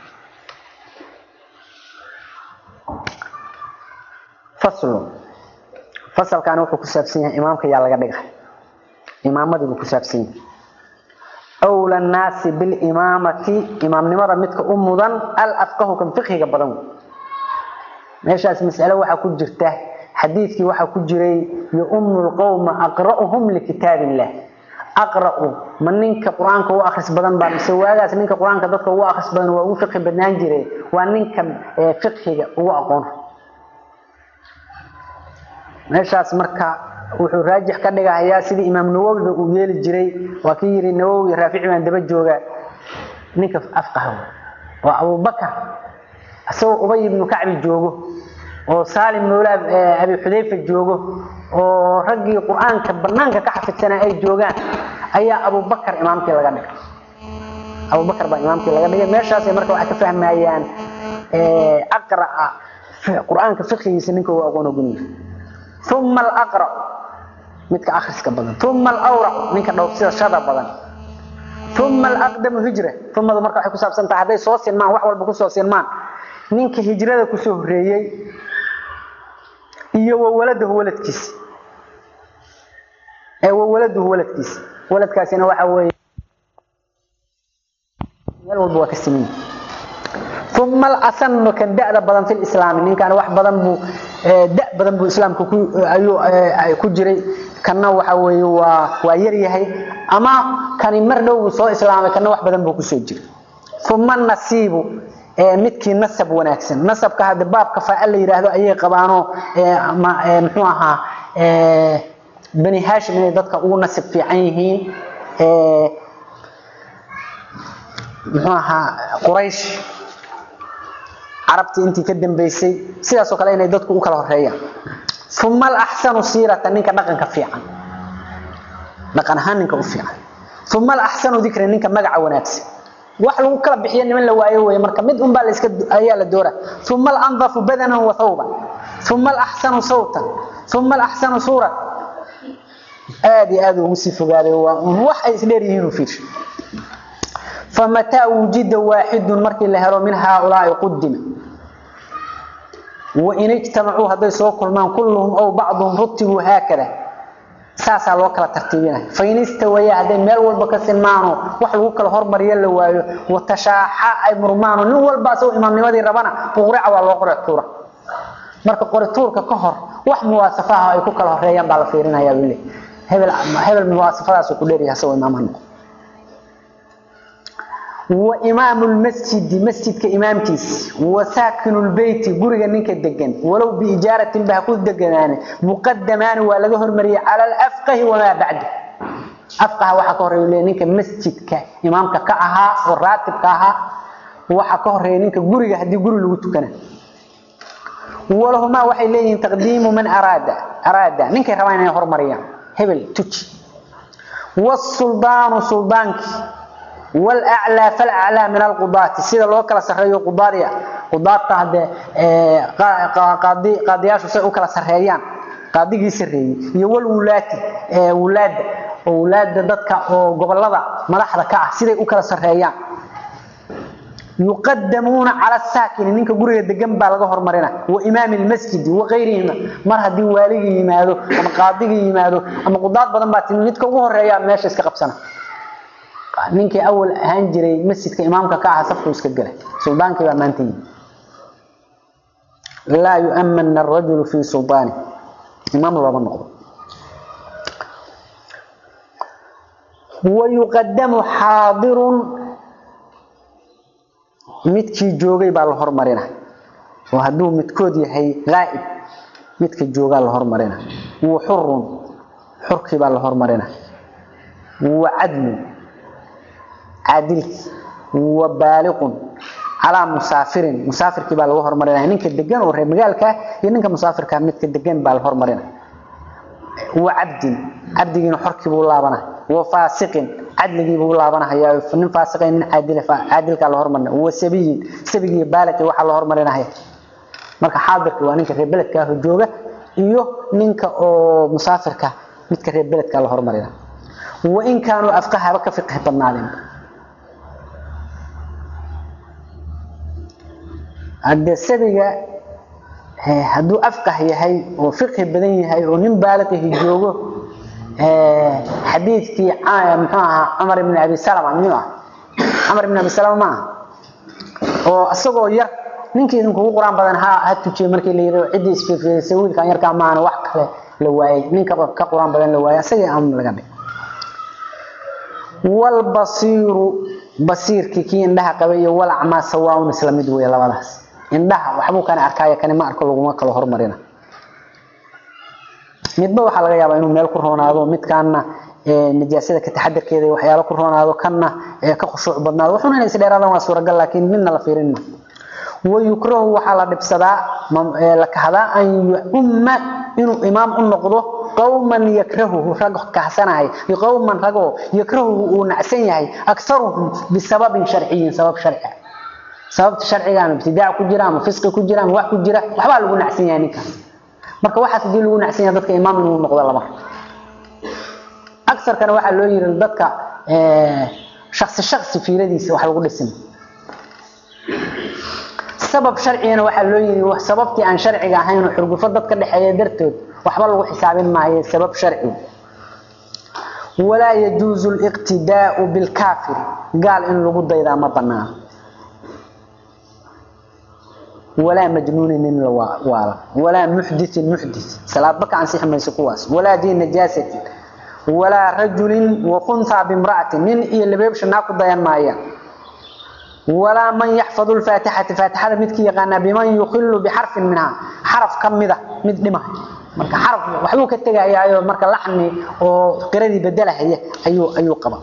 faslu fasalkan wuxuu ku saabsan yahay imaamka yaa laga dhigay imaamadii buu ku saabsan yahay awla nnaasi bilimaamati imaamnimada midka u mudan alafqahu kan fiqhiga badan meeshaas mas'alo waxaa ku jirta xadiidkii waxaa ku jiray yu'ummu lqowma aqra'uhum likitaab illah aqra'u ma ninka qur-aanka u akhris badan baa mise waagaas ninka qur-aanka dadka ugu akhris badan waa ugu fiqhi badnaan jiray waa ninka fiqhiga ugu aqoon meeshaas marka wuxuu raajix ka dhigahayaa sidii imaam nawowiba uu yeeli jiray waa kii yidhi nawowi raafici baan daba jooga ninka afqaha waa abubakar isagoo ubay ibnu kacbi joogo oo saalim mawla abi xudayfa joogo oo raggii qur-aanka banaanka ka xafidsanaa ay joogaan ayaa abubakar imaamkii laga dhigay abubakar baa imaamkii laga dhigay meeshaas marka waxay ka fahmayaan aqra'a qur-aanka fiqigiisa ninka uu aqoon ogolyahay ثم الأقرأ متك آخر بدن ثم الأورع منك دوسيد شدا بدن ثم الأقدم هجرة ثم ذا مركا حكو سابسان تحدي سوسين مان وحوال بكو سوسين مان منك هجرة كسو هريي iyo wawaladahu waladkiis ee wawaladahu waladkiis waladkaasina waxa weeye meel walba waa ka simin ثم الأسن كان دأ بدن في الإسلام إن كان واحد بدن بو دأ بدن بو إسلام كو أيو كجري كان waxa weeye waa waa yar yahay ama kan mar dhow soo islaamay kan wax badan buu ku soo jiray thumma nasiibu ee midkii nasab wanaagsan nasabka hada baabka faa'il la yiraahdo ayay qabaano ee ama muxuu ahaa ee bani hashim inay dadka ugu nasab fiican yihiin ee muxuu ahaa quraysh carabtii intii ka dambeysay sidaas oo kale inay dadku u kala horeeyaan thumma al-ahsanu siratan ninka dhaqanka fiican dhaqan ahaan ninka u fiican thumma al-ahsanu dhikra ninka magaca wanaagsan wax lagu kala bixiyo niman la waayo weeye marka mid un baa la iska ayaa la doora thumma al-anzafu badanan wa thawban thumma al-ahsanu sawtan thumma al-ahsanu sura aad iyo aad ugu sii fogaaday waa wax ay isdheer yihiin u fiirsho famataa wujida waaxidun markii la helo min haaulaai qudima wain ijtamacuu hadday soo kulmaan kulluhum ow bacduhum rutibuu haakada saasaa loo kala tartiibinaya fain istawaya hadday meel walba ka sinmaano wax lagu kala hormariyo la waayo watashaaxa ay murmaano nin walba asagoo imaamnimadii rabana uqrica waa loo qori tuura marka qori tuurka ka hor wax muwaasafaha ay ku kala horeeyaan baa la fiirinayaa buu leeyahay hebel hebel muwaasafadaas ku dheeryahay asagoo imaam ha noqdo وإمام المسجد مسجد كإمامكيس وساكن البيت قرق نينك الدقن ولو بإجارة بهكود دقنان مقدمان ولغهر مري على الأفقه وما بعده أفقه وحكور نينك مسجد كإمامك كأها والراتب كأها وحكور نينك قرق هدي قرق لغتكنا ولهما وحي لين تقديم من أراد أراد نينك روانا يهر مريم هبل تج والسلطان سلطانك والأعلى فالأعلى من القضاة سيدا لو كلا سرهيو قضاريا قضاة هذا قاضي قاضياش سي كلا سرهيان قاضيغي سرهي iyo wal wulaati ee wulaad wulaad dadka oo gobolada madaxda ka ah siday u kala sareeyaan yuqaddamuna ala saakin ninka guriga degan baa laga hormarina wa imaam almasjid wa qeyrihima mar hadii waaligi yimaado ama qaadigi yimaado ama qudaad badan baa timid midka ugu horeeya meesha iska qabsana ninkii awal ahaan jiray masjidka imaamka ka ahaa safku iska galay suldaankii baa maanta yimi laa yu'amana arajulu fii sultaani imaam looma noqdo wayuqadamu xaadirun midkii joogay baa la hormarina oo hadduu midkood yahay qaa'ib midka joogaa la hormarina wa xurun xurkii baa la hormarina wa cadlun عادل وبالغ على مسافر مسافر كبا لو هرمرنا نينك دغان او ري مغالكا iyo ninka musaafirka midka degan baa la hormarina وعبد عبدين xorkii buu laabana وفاسق عدلغي buu laabana hayaa nin faasiqeen عادل عادلka la hormarina وسبي سبي بالغ waxa la hormarina marka xaadirka waa ninka reer beledka ah jooga iyo ninka oo musaafirka midka reer beledka la hormarina وإن كانوا أفقهها بك فقه بنادين hadde sabiga hadduu afqah yahay oo fiqhi badan yahay oo nin baaliqihi joogo xadiidkii muxuu ahaa cumar ibn abi salama miyuu ah cumar ibn abi salama ma aha oo isagoo yar ninkii idinkugu quraan badan ha ha tujiyey markii la yidhi ciddii isfiirfiirisay wiilkan yarkaa maana wax kale la waayey ninka ka quraan badan la waayey isagii am laga dhig walbasiiru basiirkii kii indhaha qabay iyo walacmaa sawaaun isla mid weeye labadaas indhaha waxbuu kana arkaayo kani ma arko laguma kala hormarina midba waxaa laga yaabaa inuu meel ku roonaado midkaana nijaasada ka taxadarkeeda iyo waxyaalo ku roonaado kanna ka khushuuc badnaado wuxuuna inay isdheeraadaan waa suuragal laakiin midna la fiirin ma wayukrahu waxaa la dhibsadaa la kahdaa an yuumma inuu imaam u noqdo qawman yakrahuhu rag kahsanahay iyo qawman ragoo yakrahuhu uu nacsan yahay akharuhum bisababin sharciyin sabab sharci sababta sharciga ama ibtidaac ku jira ama fisqi ku jira ama wax ku jira waxbaa lagu nacsan yahay ninkaas marka waxaas hadii lagu nacsan yahay dadka imaam inuu noqdo lama aksarkana waxaa loo yiri dadka shakhsi shakhsi fiiradiisa wax lagu dhisin sabab sharciyana waxaa loo yiri wax sababtii aan sharciga ahayn oo xurgufo dadka dhexeeya dartood waxba lagu xisaabin maayo sabab sharci walaa yajuuzu liqtidaau bilkaafir gaal in lagu daydaa ma banaano ولا مجنون من الوالا ولا محدث محدث صلاة بك عن سيح ميس قواس ولا دين نجاسة ولا رجل وخنثى بامرأة من إيه اللي بيبش ناقض ديان مايا ولا من يحفظ الفاتحة فاتحة مدكي يغانا بمن يخل بحرف منها حرف كم مذا مد لما marka xaraf waxbuu ka tagayaayo marka laxni oo qiradii bedelahay ayuu ayuu qaba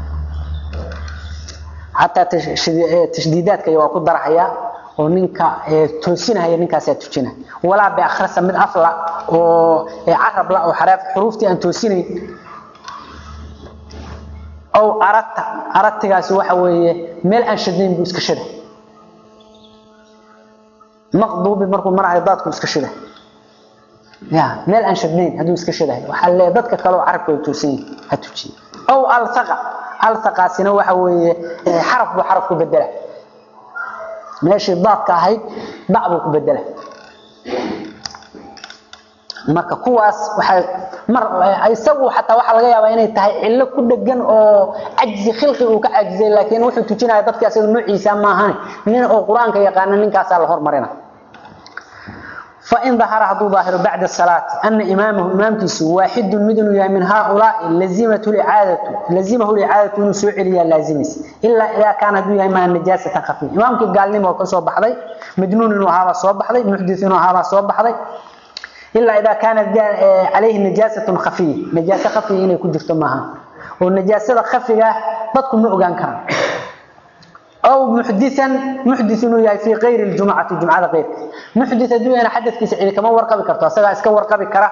hatta tashdiidaadka waa ku darahaya oo ninka toosinaya ninkaas aad tujina walaa bi akhrasa mid afla oo arab la oo xaraf xurufti aan toosinayn aw arata aratigaasi waxa weeye meel aan shadnayn buu iska shada maqduubi markuu marayo daadku iska shada ya meel aan shadnayn hadduu iska shadahay waxaa lee dadka kale oo carabka ay toosin ha tujiye aw alsaqa althaqaasina waxa weeye xaraf buu xaraf ku bedela meeshii daadka ahayd dac buu ku bedela marka kuwaas waxay mar isagu xataa waxa laga yaabaa inay tahay cillo ku dhagan oo ajzi khilqi uu ka ajizay laakiin wuxuu tujinaya dadka asaga nuuciisa ma ahan nin oo quraanka yaqaan ninkaas la hormarina فإن ظهر هذا ظاهر بعد الصلاة أن إمامه إمامكيس واحد مدن من هؤلاء لزمة الإعادة لزمه الإعادة من سوء لازمس إلا إذا كان دنيا إما النجاسة خفيفة إمامك قال لي موقع صوب بحضي مجنون وهذا صوب بحضي محدث وهذا صوب بحضي إلا إذا كانت عليه نجاسة خفية نجاسة خفية إنه يكون جرت معها والنجاسة خفية تدخل نوعان كان أو محدثا محدث إنه في غير الجمعة الجمعة غير محدث دون حدث كسعيد كما ورقبي كرتا سغا اسكا ورقبي كرا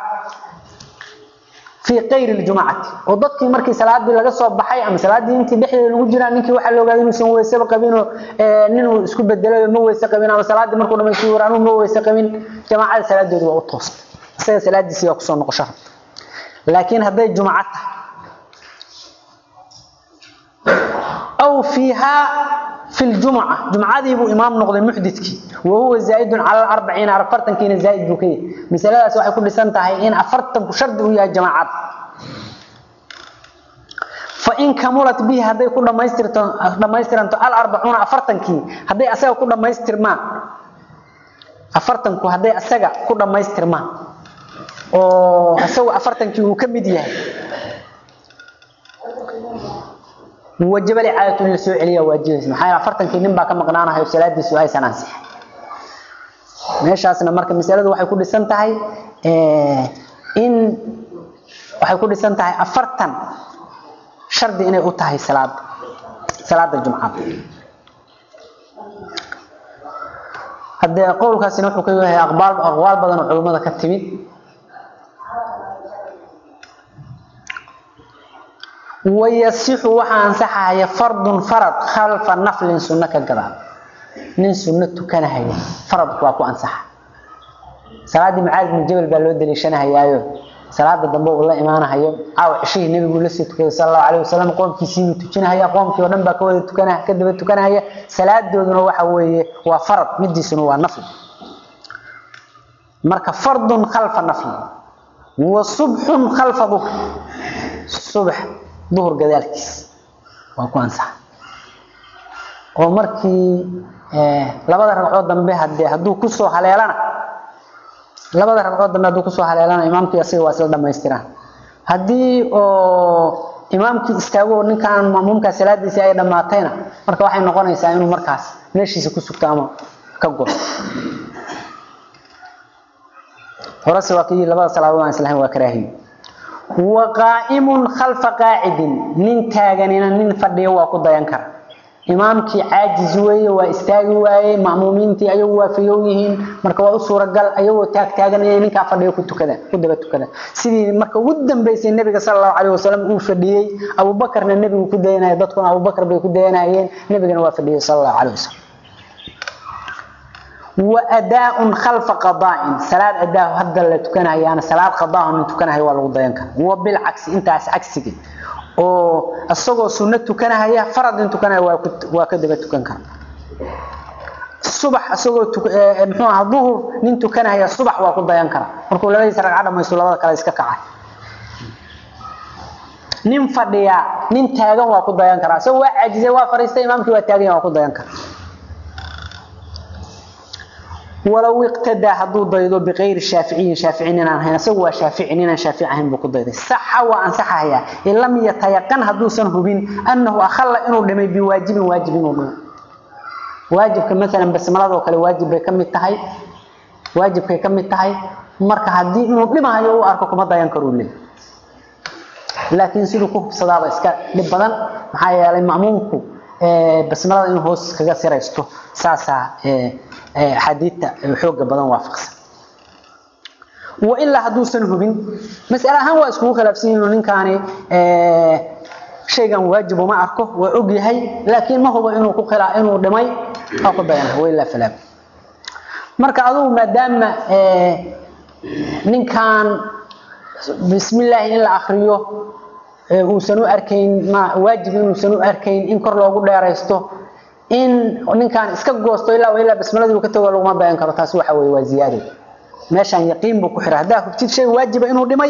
في غير الجمعة وضدك مركي صلاة دي laga soo baxay ama salaadii intii dhixdeeda lagu jiraa ninkii waxa loo gaaday inuu san weyse qabin oo nin isku bedelo ma weyse qabin ama salaadii markuu dhameeyo waraanu ma weyse qabin jamaacada salaadeedu waa u toos isaga salaadiisi waa ku soo noqosho laakiin haday jumcada أو فيها في الجمعة جمعة ذي بو إمام نقضي محدثك وهو زائد على الأربعين أرفرتن كين زائد بكي مثلا سواء كل سنة هي إن أفرتن كشرد ويا جماعات فإن كملت به هذا كل ما يستر ما يستر أنت الأربعون أفرتن كي هذا أسأل كل ما يستر ما أفرتن كو هذا أسأل كل ما يستر ما أو أسأل أفرتن كي وكمديه وجب عادة للسوء عليا واجبس maxay afartankii nin baa ka maqnaanahay salaadiisu ay sanansi meeshaasna marka mas'aladu waxay ku dhisan tahay ee in waxay ku dhisan tahay afartan shardi inay u tahay salaad salaada jumcada hadee qowlkaasina wuxuu ka yahay aqbaal aqwaal badan oo culimada ka timid ويصح وحان صحايا فرض فرض خلف نفل سنة كقضاء من سنة كان هي فرض واكو انصح صلاة معاذ بن جبل بالو دليشنا هيايو صلاة دنبو والله إيمانا هيو عاو عشيه النبي يقول لسي تكي صلى الله عليه وسلم قوم كيسيني تكينا هيا قوم كي ودنبا كوي تكنا كدب تكنا هيا صلاة دودنا وحوي وفرض مدي سنو ونفل مركا فرض خلف نفل وصبح خلف ظهر الصبح ظهر gadaalkiis waa ku ansax oo markii labada ragcood dambe hadee haduu ku soo haleelana labada ragcood dambe haduu ku soo haleelana imaamkii asiga waa isla dhameystiraan hadii oo imaamkii istaago ninkan maamumka salaadiisa ay dhamaatayna marka waxay noqonaysaa inuu markaas meeshiisa ku sugto ama ka go horase waa kii labada salaadood aan islahayn waa karaahiyo وقائم خلف قاعد من تاغننا من فديه waa ku dayan kara imaamkii caajiz weeye waa istaagi waaye maamuumiintii ayagu waa fiyow yihiin marka waa u suuragal ayagoo taag taaganaya ninkaa fadhiyo ku tukada ku daba tukada sidii marka ugu dambeysay nabiga sallallahu alayhi wasallam uu fadhiyay Abu Bakarna nabigu ku dayanay dadkuna Abu Bakar bay ku dayanayeen nabigana waa fadhiyay sallallahu alayhi wasallam وأداء خلف قضاء صلاة أداء هذا اللي تكنها يعني صلاة قضاء من تكنها هو الغضيانك وبالعكس انت عكسك oo asagoo sunnad tukanaya farad intu kana waa waa ka daba tukan kara subax asagoo muxuu ahaa duhur nin tukanaya subax waa ku dayan kara markuu labadiisa ragcad dhamaysto labada kale iska kacay nin fadhiya nin taagan waa ku dayan kara asagoo waa caajisay waa fariistay imaamkii waa taagan waa ku dayan kara ولو اقتدى هدو ضيدو بغير الشافعي شافعين ان هنا سوى شافعي ان شافعي هن بو ضيدي صح وانصح هيا ان لم يتيقن هدو سن هبين انه اخل انه دمي بواجب واجب انه واجب مثلا بسملادو kale waajib bay kamid tahay waajibkay kamid tahay marka hadii inuu dhimayo uu arko kuma dayan karo leey laakiin sidoo ku hubsadaaba iska dhib badan maxaa yeelay maamumku ee basmalada inuu hoos kaga siraysto saasa ee حديثة حوق بدن وافقس وإلا حدوثا هبين مسألة هم واسكو خلافسين إنه كان شيئا واجب وما أركه وعقيه لكن ما هو إنه كخلا إنه دمي أو بيانه وإلا فلا مرك أدو ما دام نين كان بسم الله إلا أخريه uusan u arkayn ma waajib inuusan u arkayn in kor loogu dheeraysto in ninkan iska goosto ilaa ilaa basmaladii uu ka tago laguma dayan karo taasi waxa weeye waa ziyaado meeshan yaqiin buu ku xiraa haddaa hubtid shay waajiba inuu dhimay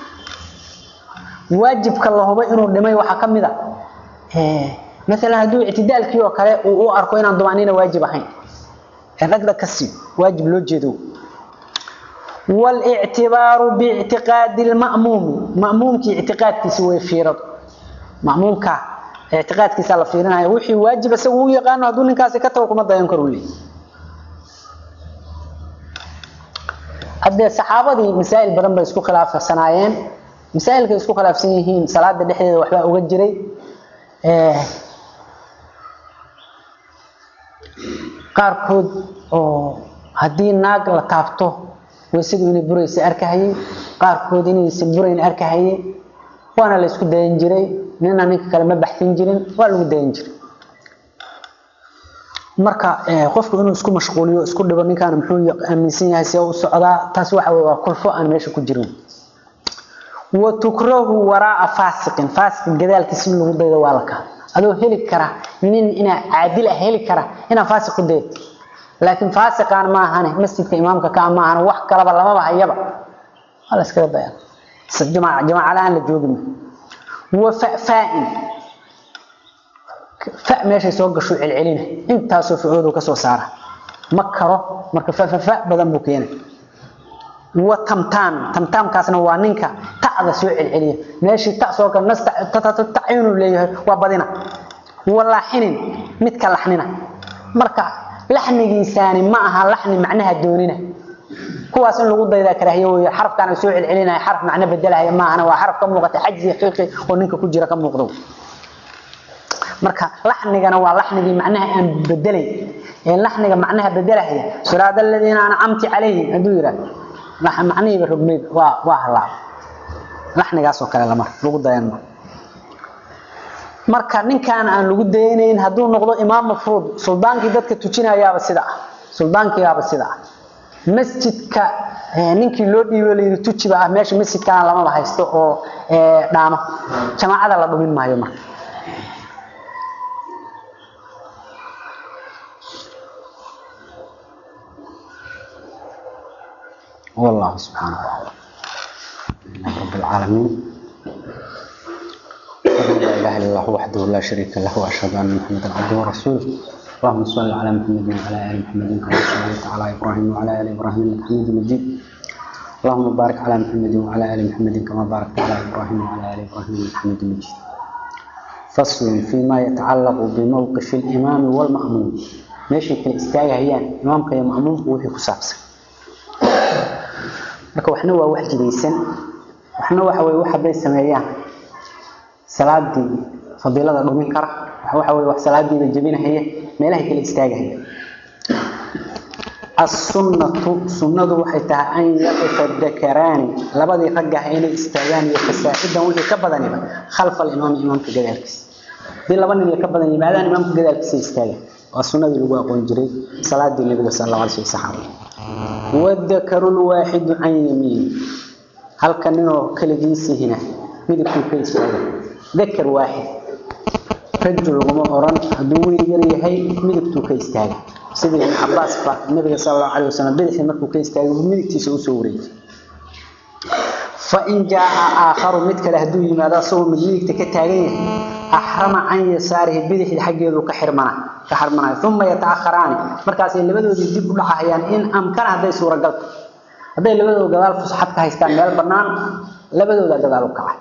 waajibka la hubay inuu dhimay waxaa ka mid a maalan hadduu ictidaalkii oo kale uu u arko inaan dumaaniina waajib ahayn ee dhagdhag ka sii waajib loo jeedo والاعتبار باعتقاد المأموم مأموم كي اعتقاد كيس وفيرد مأموم كا اعتقاد كيس على فيرنا وحي واجب سووا يقانو هدول نكاسي كتو كما دايان كرو لي هذه الصحابه مسائل بدن با اسكو خلاف سنايين مسائل كي اسكو خلاف سنيهين صلاه دحيده waxba uga jiray ee qaarkood oo hadii naag la taabto waysadii inay buraysa arkahayay qaarkood inaysan burayn arkahayay waana la isku dayan jiray nina ninka kale ma baxsin jirin waa lagu dayan jiray marka qofku inuu isku mashquuliyo isku dhibo ninkaan muxuu aaminsan yahay si uu socdaa taas waxa weeye waa kulfo aan meesha ku jirin wa tukrahu waraa fasiqin fasiq gadaalkiisa in lagu daydo waa la ka adoo heli kara nin ina caadil ah heli kara ina fasiq ku daydo laakiin faasiqaan ma ahane masjidka imaamka ka ma ahane wax kalaba lamaba hayaba wala iska daya jamaa jamaa aan la joogin wa fa'in fa meesha soo gasho celcelina intaas oo fuudu ka soo saara ma karo marka fa fa badan buu keenay wa tamtam tamtam kaasna waa ninka ta'da soo celceliya meeshii ta soo ka nasta ta'ayunu leeyahay waa badina walaahinin mid ka lahnina marka laxnigiisaani ma aha laxni macnaha doonina kuwaas in lagu dayda karaahiyo way xarafkan soo celcelinaya xaraf macna bedelaya ma aha waa xaraf ka muuqata xajji qiiqi oo ninka ku jira ka muuqdo marka laxnigana waa laxnigii macnaha aan bedelay ee laxniga macnaha bedelaya suraada alladina ana amti calayhim haduu yiraahdo macnihiiba rogmeyd waa waa halaa laxnigaas oo kale lama lagu dayan ma marka ninkan aan lagu daynayn haduu noqdo imaam mafruud suldaankii dadka tujinayaaba sida ah suldaankiyaaba sida ah masjidka ninkii loo dhiibay leeyahay tujiba ah meesha masjidkan lama haysto oo dhaamo jamaacada la dhumin maayo marka والله سبحانه وتعالى رب العالمين لا اله الا الله وحده لا شريك له واشهد ان محمدا عبده ورسوله اللهم صل على محمد وعلى ال محمد كما صليت على ابراهيم وعلى ال ابراهيم انك حميد مجيد اللهم بارك على محمد وعلى ال محمد كما باركت على ابراهيم وعلى ال ابراهيم انك حميد مجيد فصل فيما يتعلق بموقف الامام والماموم ماشي كل استاغayaan imaamka iyo maamumku wixii ku saabsan marka waxna waa wax jidaysan waxna waxa way wax bay sameeyaan salaadii fadilada dhumin kara waxa way wax salaadiida jabinahaya meelaha kale istaagaya as-sunnatu sunnadu waxay tahay an yatafaddakarani labadii ragga inay istaagaan iyo fasaaxidan wixii ka badaniba khalf al-imam imamka gadaalkiisa dii laba nin ka badan yimaadaan imamka gadaalkiisa istaagaan waa sunnadii lagu aqoon jiray salaadii nabiga sallallahu alayhi wasallam والذكر الواحد عن يمين هل كان كلجيسي هنا ميدكم كيس ذكر واحد رجل وما أوران دوري يريحي ميدكتو كيس تاغا سيدي ابن عباس النبي صلى الله عليه وسلم بدحي مركو كيس تاغا ميدكتي سو سوري فإن جاء آخر مدك لهدو يمادا سو مدينك كتاغين أحرم عن يساره بدحي حقيقه كحرمنا كحرمنا ثم يتأخران مركاس لبدودي dib u dhacayaan in amkan haday suura gal haday labadooda gadaal fusaxad ka haystaan meel banaan labadooda gadaal u kacay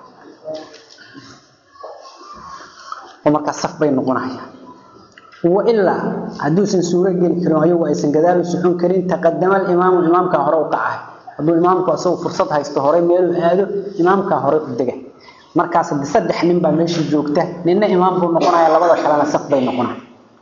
ومركا صف bay noqonayaan وإلا haduusan suura gali karin ayagu aysan gadaal u socon karin taqaddama al-imaam imaamka hore u kacay haduu imaamku asoo fursad haysto hore meel u aado imaamka hore u degay markaas saddex nin baa meesha joogta ninna imaam buu noqonaya labada kalena saf bay noqonayaan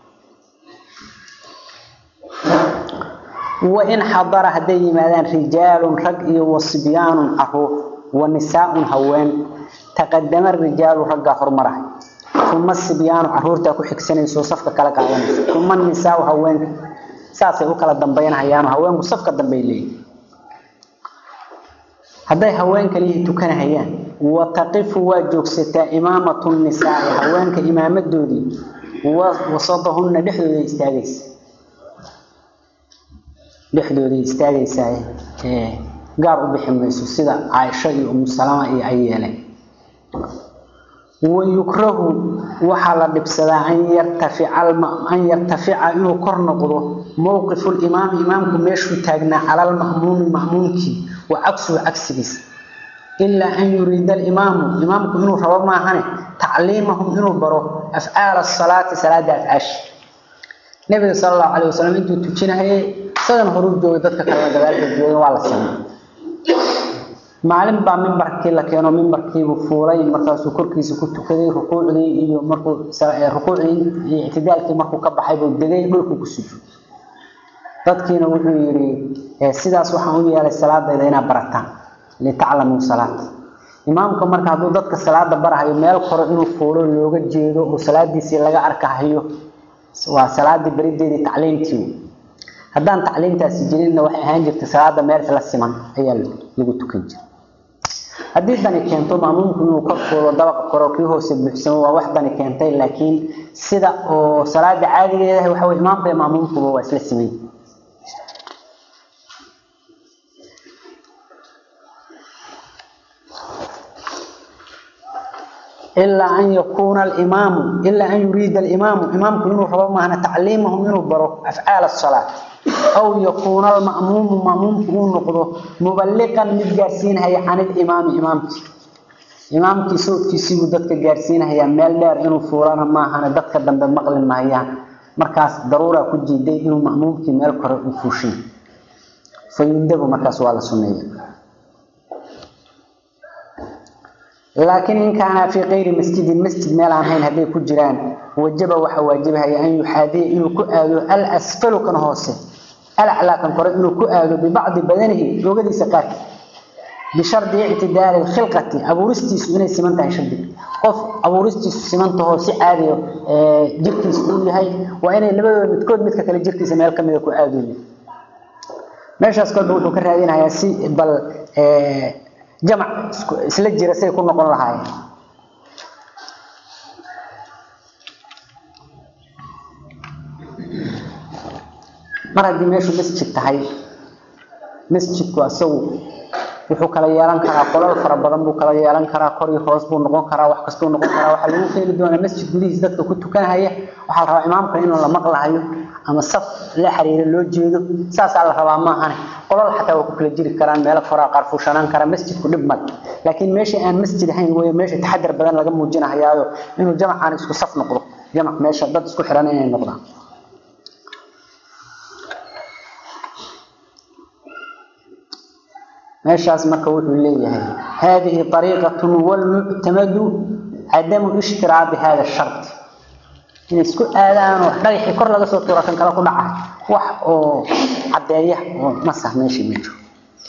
وإن حضر هدي مادان رجال رق وصبيان عروق ونساء هوان تقدم الرجال رق حرمره ثم الصبيان عرورتا ku xigsanayso safka kala qaadanayso ثم النساء هوان saasay u kala dambeynayaan haweenku safka dambeeyay haday haween kaliya tukanayaan wataqifu waa joogsataa imaamatu nisaai haweenka imaamadoodii wasadahunna dhexdooda istaagaysa dhexdooday istaagaysaa gaar u bixi mayso sida caaisho iyo umu salama iyo ay yeeleen wayukrahu waxaa la dhibsadaa an yartafica an yartafica inuu kor noqdo mowqifu limaami imaamku meeshuu taagnaa cala lma'muumi ma'muumkii wa cagsuhu cagsigiisa ilaa an yuriida alimaamu imaamku inuu rabo maahane tacliimahum inuu baro afcaala asalaati salaada afcaashi nabiga sala allahu calay wasalam intuu tujinahayay isagan horuu joogay dadka kalena gadaalka jooga waa la samay maalin baa mimbarkii la keeno mimbarkiibuu fuulay markaasuu korkiisa ku tukaday rukuucdii iyo markuu rukuucdii iyo ictidaalkii markuu ka baxay buu degay dhulkuu ku sujuuday dadkiina wuxuu yidhi sidaas waxaan u yeelay salaadayda inaad barataan litaclamuu salaata imaamka marka hadduu dadka salaada barahayo meel koro inuu fuulo looga jeedo oo salaadiisii laga arkahayo waa salaadii berideedii tacliimtii haddaan tacliimtaasi jirinna waxay ahaan jirtay salaada meel isla siman ayaa lagu tukan jiray haddii dani keento maamuumku inuu kor fuulo dabaqa koro kii hoose buuxsamo waa wax dani keentay laakiin sida oo salaada caadigeedahay waxa wey imaamka iyo maamuumkuba waa isla siman ilaa an yakuuna alimaamu ilaa an yuriida alimaamu imaamku inuu rabo maahna tacliimahum inuu baro afcaal asalaat aw yakuuna alma'muumu ma'muumku uu noqdo muballiqan mid gaarsiinahaya can ilimaami imaamkii imaamkii sawdkiisiibuu dadka gaarsiinahayaa meel dheer inuu fuulana maahane dadka dambe maqli mahayaan markaas daruuraa ku jiiday inuu ma'muumkii meel kore u fuushin fayundabu markaas waa la sunneeya laakiin in kaana fii kayri masjidin masjid meel aan hayn hadday ku jiraan wajaba waxaa waajibahaya an yuxaadiya inuu ku aado alasfalu kan hoose alaclaa kan kore inuu ku aado bibacdi badanihi loogadiisa qaarki bishardi ictidaali lkhilqati abuuristiisu inay siman tahay shardiga qof abuuristiisu simantahoo si caadiyo jirkiisa uu yahay waa inay labadooda midkood midka kale jirkiisa meel kamida ku aadooyin meeshaas kolba wuxuu ka raadinayaa si bal jamac isla jira say ku noqon lahaayeen mar haddii meeshu masjid tahay masjidku isagu wuxuu kala yeelan karaa qolal fara badan buu kala yeelan karaa kor iyo hoos buu noqon karaa wax kastuu noqon karaa waxaa lagu keeni doonaa masjid gudihiis dadka ku tukanhaya waxaa la rabaa imaamka inuu la maqlahayo ama saf la xiriiro loo jeedo saasaa la rabaa maahane qolal xataa waa ku kala jiri karaan meelo koraa qaar fuushanaan kara masjidku dhib male laakiin meesha aan masjid ahayn wey meesha taxadar badan laga muujinahayaayo inuu jamacaan isku saf noqdo jamac meesha dad isku xiran inay noqdaan meeshaas marka wuxuu leeyahay hadihi ariiqatu wlmuctamadu cadamu ishtiraabi hada shart inay isku aadaanoo dhagaxii kor laga soo tuura kan kale ku dhaca wax oo caddeeya oo nasah meesha ma jiro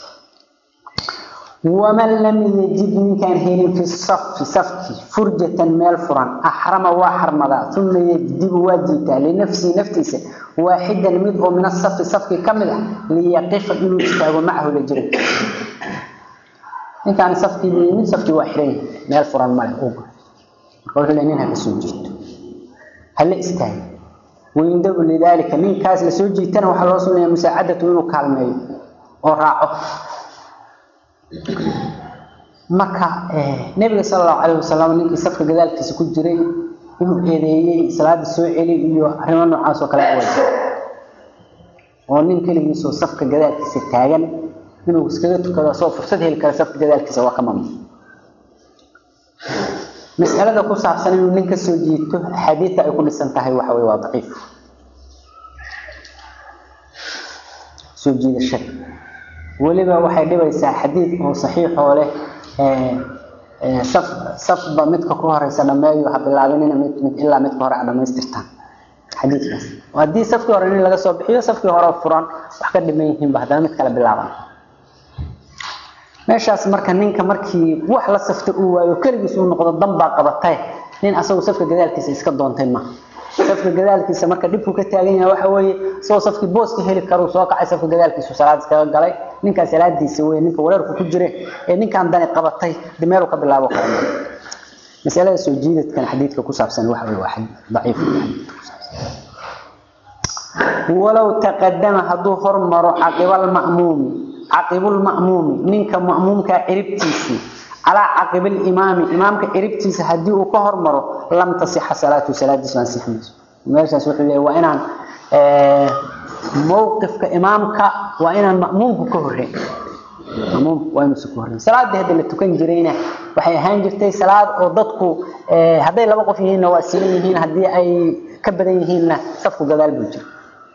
waman lam yajid ninkaan helin fi safi safki furjatan meel furan axrama waa xarmadaa uma yajdibu waa jiitaa linafsihi naftiisa waaxidan mid oo min asafi safki ka mid ah liyaqifa inuu istaago macahu la jira ninkaan safkii yimid safkii waa xiran yahay meel furan male uga marka wuxuu leeyahay nin ha kasoo jiito hala istaago wayundabu lidaalika ninkaas lasoo jiitana waxaa loo sunnayaa musaacadatu inuu kaalmeeyo oo raaco marka nabiga sal allahu calayh wasalam ninkii safka gadaalkiisa ku jiray inuu eedeeyey salaada soo celi iyo arrimo noocaas oo kale away oo nin keligiisoo safka gadaalkiisa taagan inuu iskaga tukado asoo fursad heli kara safka gadaalkiisa waa ka mamnuuc mas'alada ku saabsan inuu nin ka soo jiito axaadiidta ay ku dhisan tahay waxa weye waa daciif soo jiidashada weliba waxay dhibaysaa xadiid oo saxiixoo leh saf safba midka ku horeysa dhameeyo ha bilaabinina mid mid ilaa midka hore a dhamaystirtaan xadiidkaas haddii safkii hore nin laga soo bixiyo safkii hore furan wax ka dhiman yihiinba haddana mid kale bilaaban meeshaas marka ninka markii wax la safta uu waayo keligiis uu noqdo dan baa qabatay nin asagu safka gadaalkiisa iska doontay maaha safka gadaalkiisa marka dhibku ka taagan yahay waxa weeye isagoo safkii booska heli karuu soo kacay safka gadaalkiisu salaad iskaga galay ninka salaadiisa way ninka wareerku ku jire ee ninkan dani qabatay dimeeru ka bilaabo kara masalada soo jiidadkan xadiidka ku saabsan waxa way waxa daciif walaw taqaddama haduu hormaro aqibal ma'muum aqibul ma'muum ninka ma'muumka ciribtiisi ala aqibil imaami imaamka ciribtiisa hadii uu ka hormaro lam tasih salatu saladiis aan sixmayso meeshaas wuxuu leeyahay waa inaan ee mowqifka imaamka waa inaan ma'muumku ka horreyn ma'muum waa inuu ka horreyn salaada hadii la tukan jirayna waxay ahaan jirtay salaad oo dadku ee haday laba qof yihiin waa siman yihiin hadii ay ka badan yihiinna safku gadaal buu jiro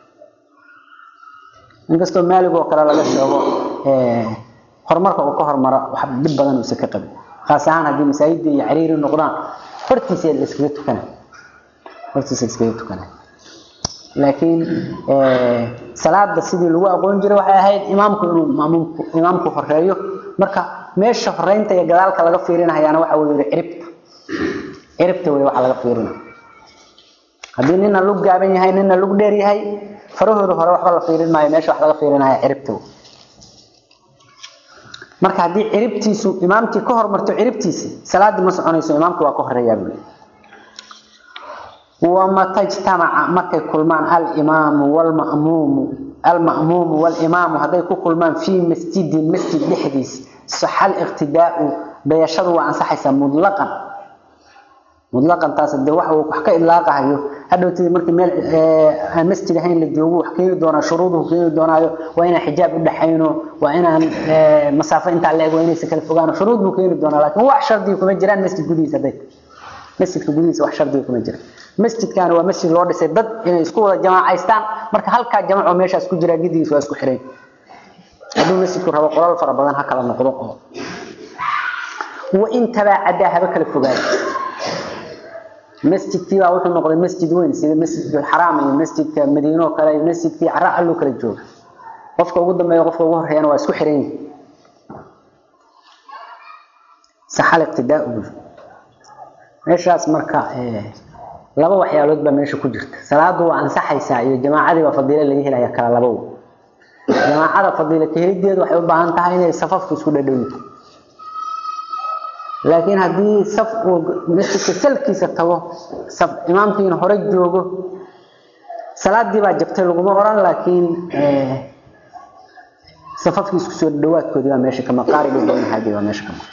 inkastoo maalig oo kale laga sheego ee horumarka uu ka hormaro wax dib badan uu ka qabin khaas ahaan hadii masaajidda iyo ciriiri noqdaan hortiisa la iskaga tukana hortiisa iskaga tukana laakiin ee salaada sidii lagu aqoon jiray waxay ahayd imaamku inuu maamulku imaamku horeeyo marka meesha horeynta iyo gadaalka laga fiirinayaana waxa weeye ciribta ciribta way waxa laga fiirinayo hadii nina lug gaaban yahay nina lug dheer yahay farahooda hore waxba la fiirin maayo meesha wax laga fiirinaya ciribta marka hadii ciribtiisu imaamkii ka hormarto ciribtiisa salaadii ma soconayso imaamku waa ka horeeyaa buu ومتى اجتمع مكة كلمان الإمام والمأموم المأموم والإمام هذا كلمان في مسجد مسجد لحديث صح الاقتداء بيشروا عن صحيح مطلقا مطلقا تاس دي waxa uu wax ka ilaaqayo hadhowtii markii meel aan masjid ahayn la joogo wax keenay doona shuruuduhu keenay doonaayo waa inaan xijaab u dhaxayno waa inaan masaafo inta la eego inay kala fogaano shuruud buu keenay doonaa laakiin wax shardi kuma jiraan masjid gudihiisa day masjidka gudihiisa wax shardi kuma jiraan masjidkan waa masjid loo dhisay dad inay isku wada jamaacaystaan marka halka jamaaco meeshaas ku jira gidiis waa isku xireen haduu masjidku rabo qolal fara badan ha kala noqdo oo wa inta baada haba kala fogaado masjidkii baa wuxuu noqday masjid weyn sida masjidul xaraam iyo masjidka madiino kale iyo masjidkii carra allo kala jooga qofka ugu dambeeya qofka ugu horeeyana waa isku xiran yihiin saxal iqtidaa meeshaas marka ee laba waxyaalood baa meesha ku jirta salaadu waa ansaxaysaa iyo jamaacadii baa fadiilo laga helaya kala labo jamaacada fadiilo ka helideedu waxay u baahan tahay inay safafku isku dhadhow laakiin haddii saf uu masjidka salkiisa tago saf imaamkiina hore joogo salaadii baa jabtay laguma oran laakiin safafkii isku soo dhawaadkoodii baa meesha kama qaariga baynahaadii baa meesha kama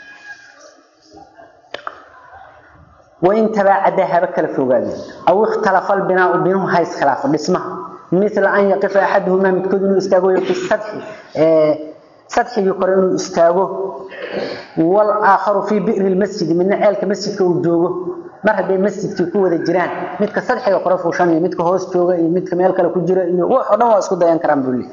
وإن تباعد هبك الفوقات أو اختلف البناء بينهم هاي اسخلاف باسمها مثل أن يقف أحدهما متكدن يستاغو في السطح اه سطح يقرن يستاغو والآخر في بئر المسجد من عيالك مسجد كوجوغو mar haday masjidkii ku wada jiraan midka sadxiga qora fuushanaya midka hoos jooga iyo midka meel kale ku jira iyo wax oo dhan waa isku dayan karaan bulli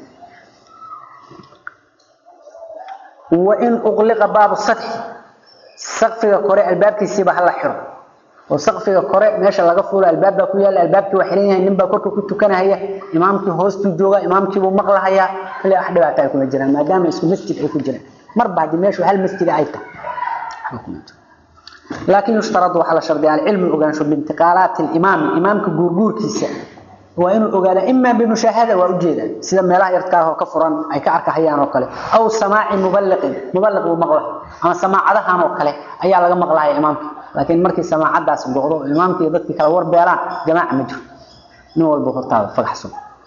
wa in uqliqa baabu sadx saqfiga kore albaabkiisa ba hala xiro oo saqfiga kore meesha laga fuulo albaabka ku yaal albaabkii waa xiran yahay ninba korka ku tukanaya imaamkii hoostuu jooga imaamkii buu maqlahayaa ilaa wax dhibaato ay kuma jiraan maadaama isku masjid ay ku jiraan marba haddii meeshu hal masjid ay tahay لكن يشترط على شرط العلم الأغانش بانتقالات الإمام إمامك جورجور كيسا وإنه أقال إما بمشاهدة وأجيدة سيدا ميلا يرتكاه كفرا أي كعرك حيان وكله أو سماع مبلغ مبلغ ومغلق أما سماع عدها وكله أي على مغلق يا إمامك لكن مركي سماع عدها سبقه إمامك يضطك كالور بيران جماعة مجر نوال بخطاب فقحسن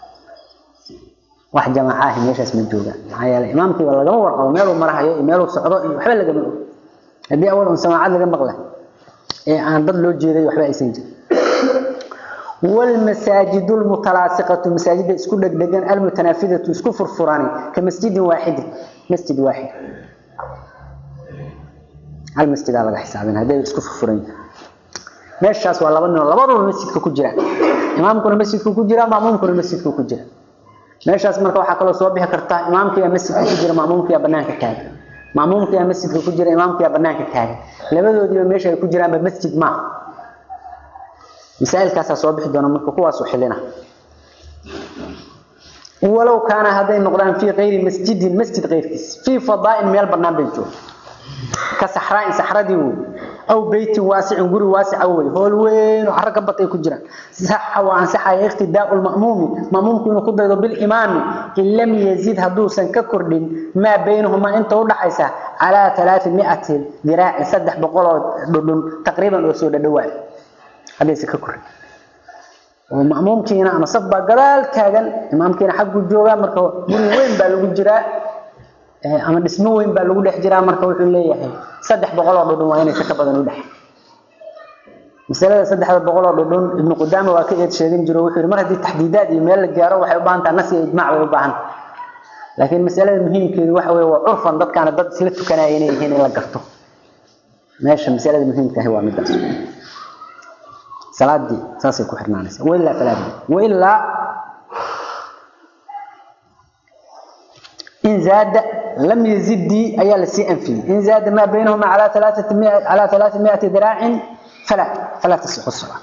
واحد جماعة ميش اسم الجوجة هيا الإمامك والله جمهور أو ميلو مرحا ميلو سعودو وحبل لقى hadii awal un samaacad laga maqlay ee aan dad loo jeeday waxba aysan jirin wal masaajidul mutalaasiqatu masaajida isku dhagdhagan al mutanafidatu isku furfurani ka masjidin waahid masjid waahid hal masjid laga xisaabin hadii isku furfuran meeshaas waa laba nin labadaba masjidka ku jira imaamkuna masjidka ku jira maamumkuna masjidka ku jira meeshaas marka waxa kala soo bixi karta imaamkiga masjidka ku jira maamumkiga banaanka taagan maamulka yaa masjidka ku jira imaamka yaa banaanka taagan labadoodiiba meesha ay ku jiraan ba masjid ma misaa'ilkaas soo bixi doona marka kuwaas u xilina ولو كان هذين نقدان في غير مسجد مسجد غير كيس في فضاء ميل برنامج جو كصحراء صحراء دي aw beytin waasicin guri waasica wey hool weyn oo carro ka batay ku jiraan saxa waa ansaxaya iqtidaau lma'muumi ma'muumku inuu ku daydo bilimaami in lam yazid hadduusan ka kordhin maa baynahumaa inta udhaxaysa calaa alaai miati diraacin saddex boqoloo dhudhun taqriiban oo soo dhadhawaa haddaysan ka kordhin oo ma'muumkiina ama saf baa gadaal taagan imaamkiina xagguu joogaa marka guri weyn baa lagu jiraa ama dhismo weyn baa lagu dhex jiraa marka wuxuu leeyahay saddex boqol oo dhudhun waa inaysa ka badan u dhex masalada saddexda boqol oo dhudhun ibnu qudaama waa ka eed sheegin jiro wuxuu yidhi mar haddii taxdiidaad iyo meel la gaaro waxay u baahan tahay nas iyo ijmaac bay u baahan laakiin masalada muhiimkeedu waxa weeye waa curfan dadkaana dad isla tukanaya inay yihiin in la garto meesha masalada muhiimka ahi waa midaas salaadii saasay ku xirnaanaysa wailaa falaa wailaa إن زاد لم يزد أي لسي أنفي إن زاد ما بينهما على ثلاثة مئة على ثلاثمائة ذراع فلا فلا تصح الصلاة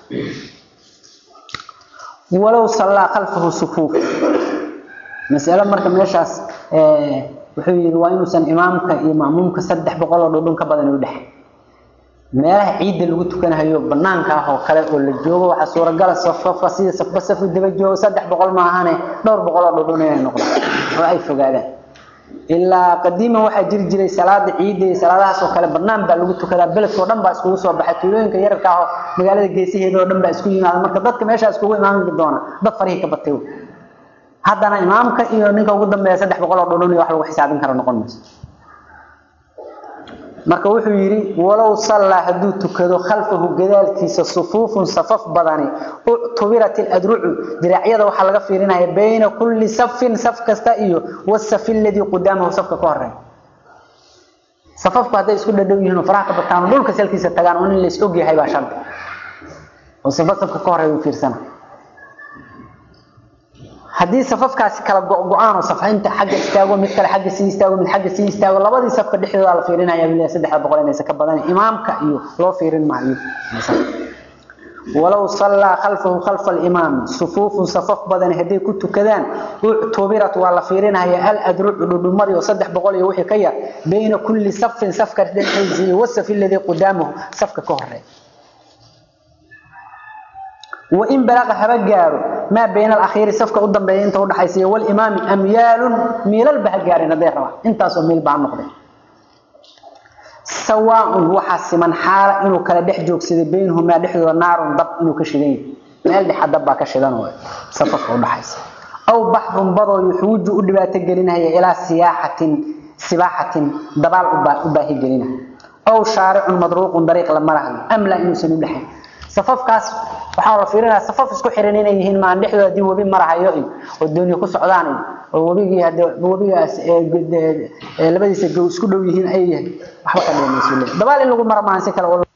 ولو صلى خلفه صفوف مسألة مركب ميشاس اه وحي وين سن إمامك إمامك سدح بقول ودون كبدن ودح meelaha ciidda lagu tukanayo banaanka ah oo kale oo la joogo waxa suuragal safafa sida safba safu daba joogo 300 ma ahane dhowr boqol oo dhudhun inay noqdaan oo ay fogaadaan ilaa qadiima waxa jiri jiray salaada ciidda iyo salaadahaas oo kale banaan baa lagu tukadaa beledkoo dhan baa iskugu soo baxay tuulooyinka yararka ah oo magaalada geesaheeda oo dhan baa isku yimaada marka dadka meeshaas iskugu imaan doona dad farihi ka batay haddana imaamka iyo ninka ugu dambeeya 300 oo dhudhun iyo wax lagu xisaabin karo noqon mayso marka wuxuu yiri walaw salla haduu tukado khalfahu gadaalkiisa sufuufun safaf badani tubirat al-adru'u diraacyada waxa laga fiirinaya bayna kulli safin saf kasta iyo wasaf alladhi qudamahu safka ka horeeya safafku haday isku dhadhow yihiin faraha ka bataan dhulka salkiisa tagaan oo in la is og yahay baa shart oo safaf safka ka horeeya fiirsana haddii safafkaasi kala go-go-aan oo safaynta xagga istaago mid kale xagga sii istaago mid xagga sii istaago labadii safka dhexdooda la fiirinaya bilaa saddex boqol inaysa ka badan imaamka iyo loo fiirin maayo walaw sallaa khalfahu khalfa alimaam sufuufun safaf badan hadday ku tukadaan uctubirat waa la fiirinaya aladrucu dhudhumadii oo saddex boqol iyo wixii ka yar bayna kulli safin safka dhexdiisa iyo wasafi alladii qudaamahu safka ka horeeya وإن بلغ هبجار ما بين الأخير صفقة قدام بين أنت وضح يسير والإمام أميال ميل البهجار نبير أنت أصلا ميل بعد نقطة سواء وحس من حال إنه كلا دحجوك سيد بينهما دحجو النار ضب إنه كشدين مال دح ضب كشدان هو صفقة وضح يسير أو بحر بضو يحوج أدبات الجرينة هي إلى سياحة سباحة دبال أباهي جرينة أو شارع مضروق طريق لما أم لا إنه سنبلحه safafkaas waxaa la fiirinayaa safaf isku xiran inay yihiin maan dhexdooda hadii webi marahayo oo dooniyo ku socdaan oo webigii hadii webigaas labadiisa isku dhow yihiin ay yahay waxba ka dheemayso dabaal in lagu mara maan si kale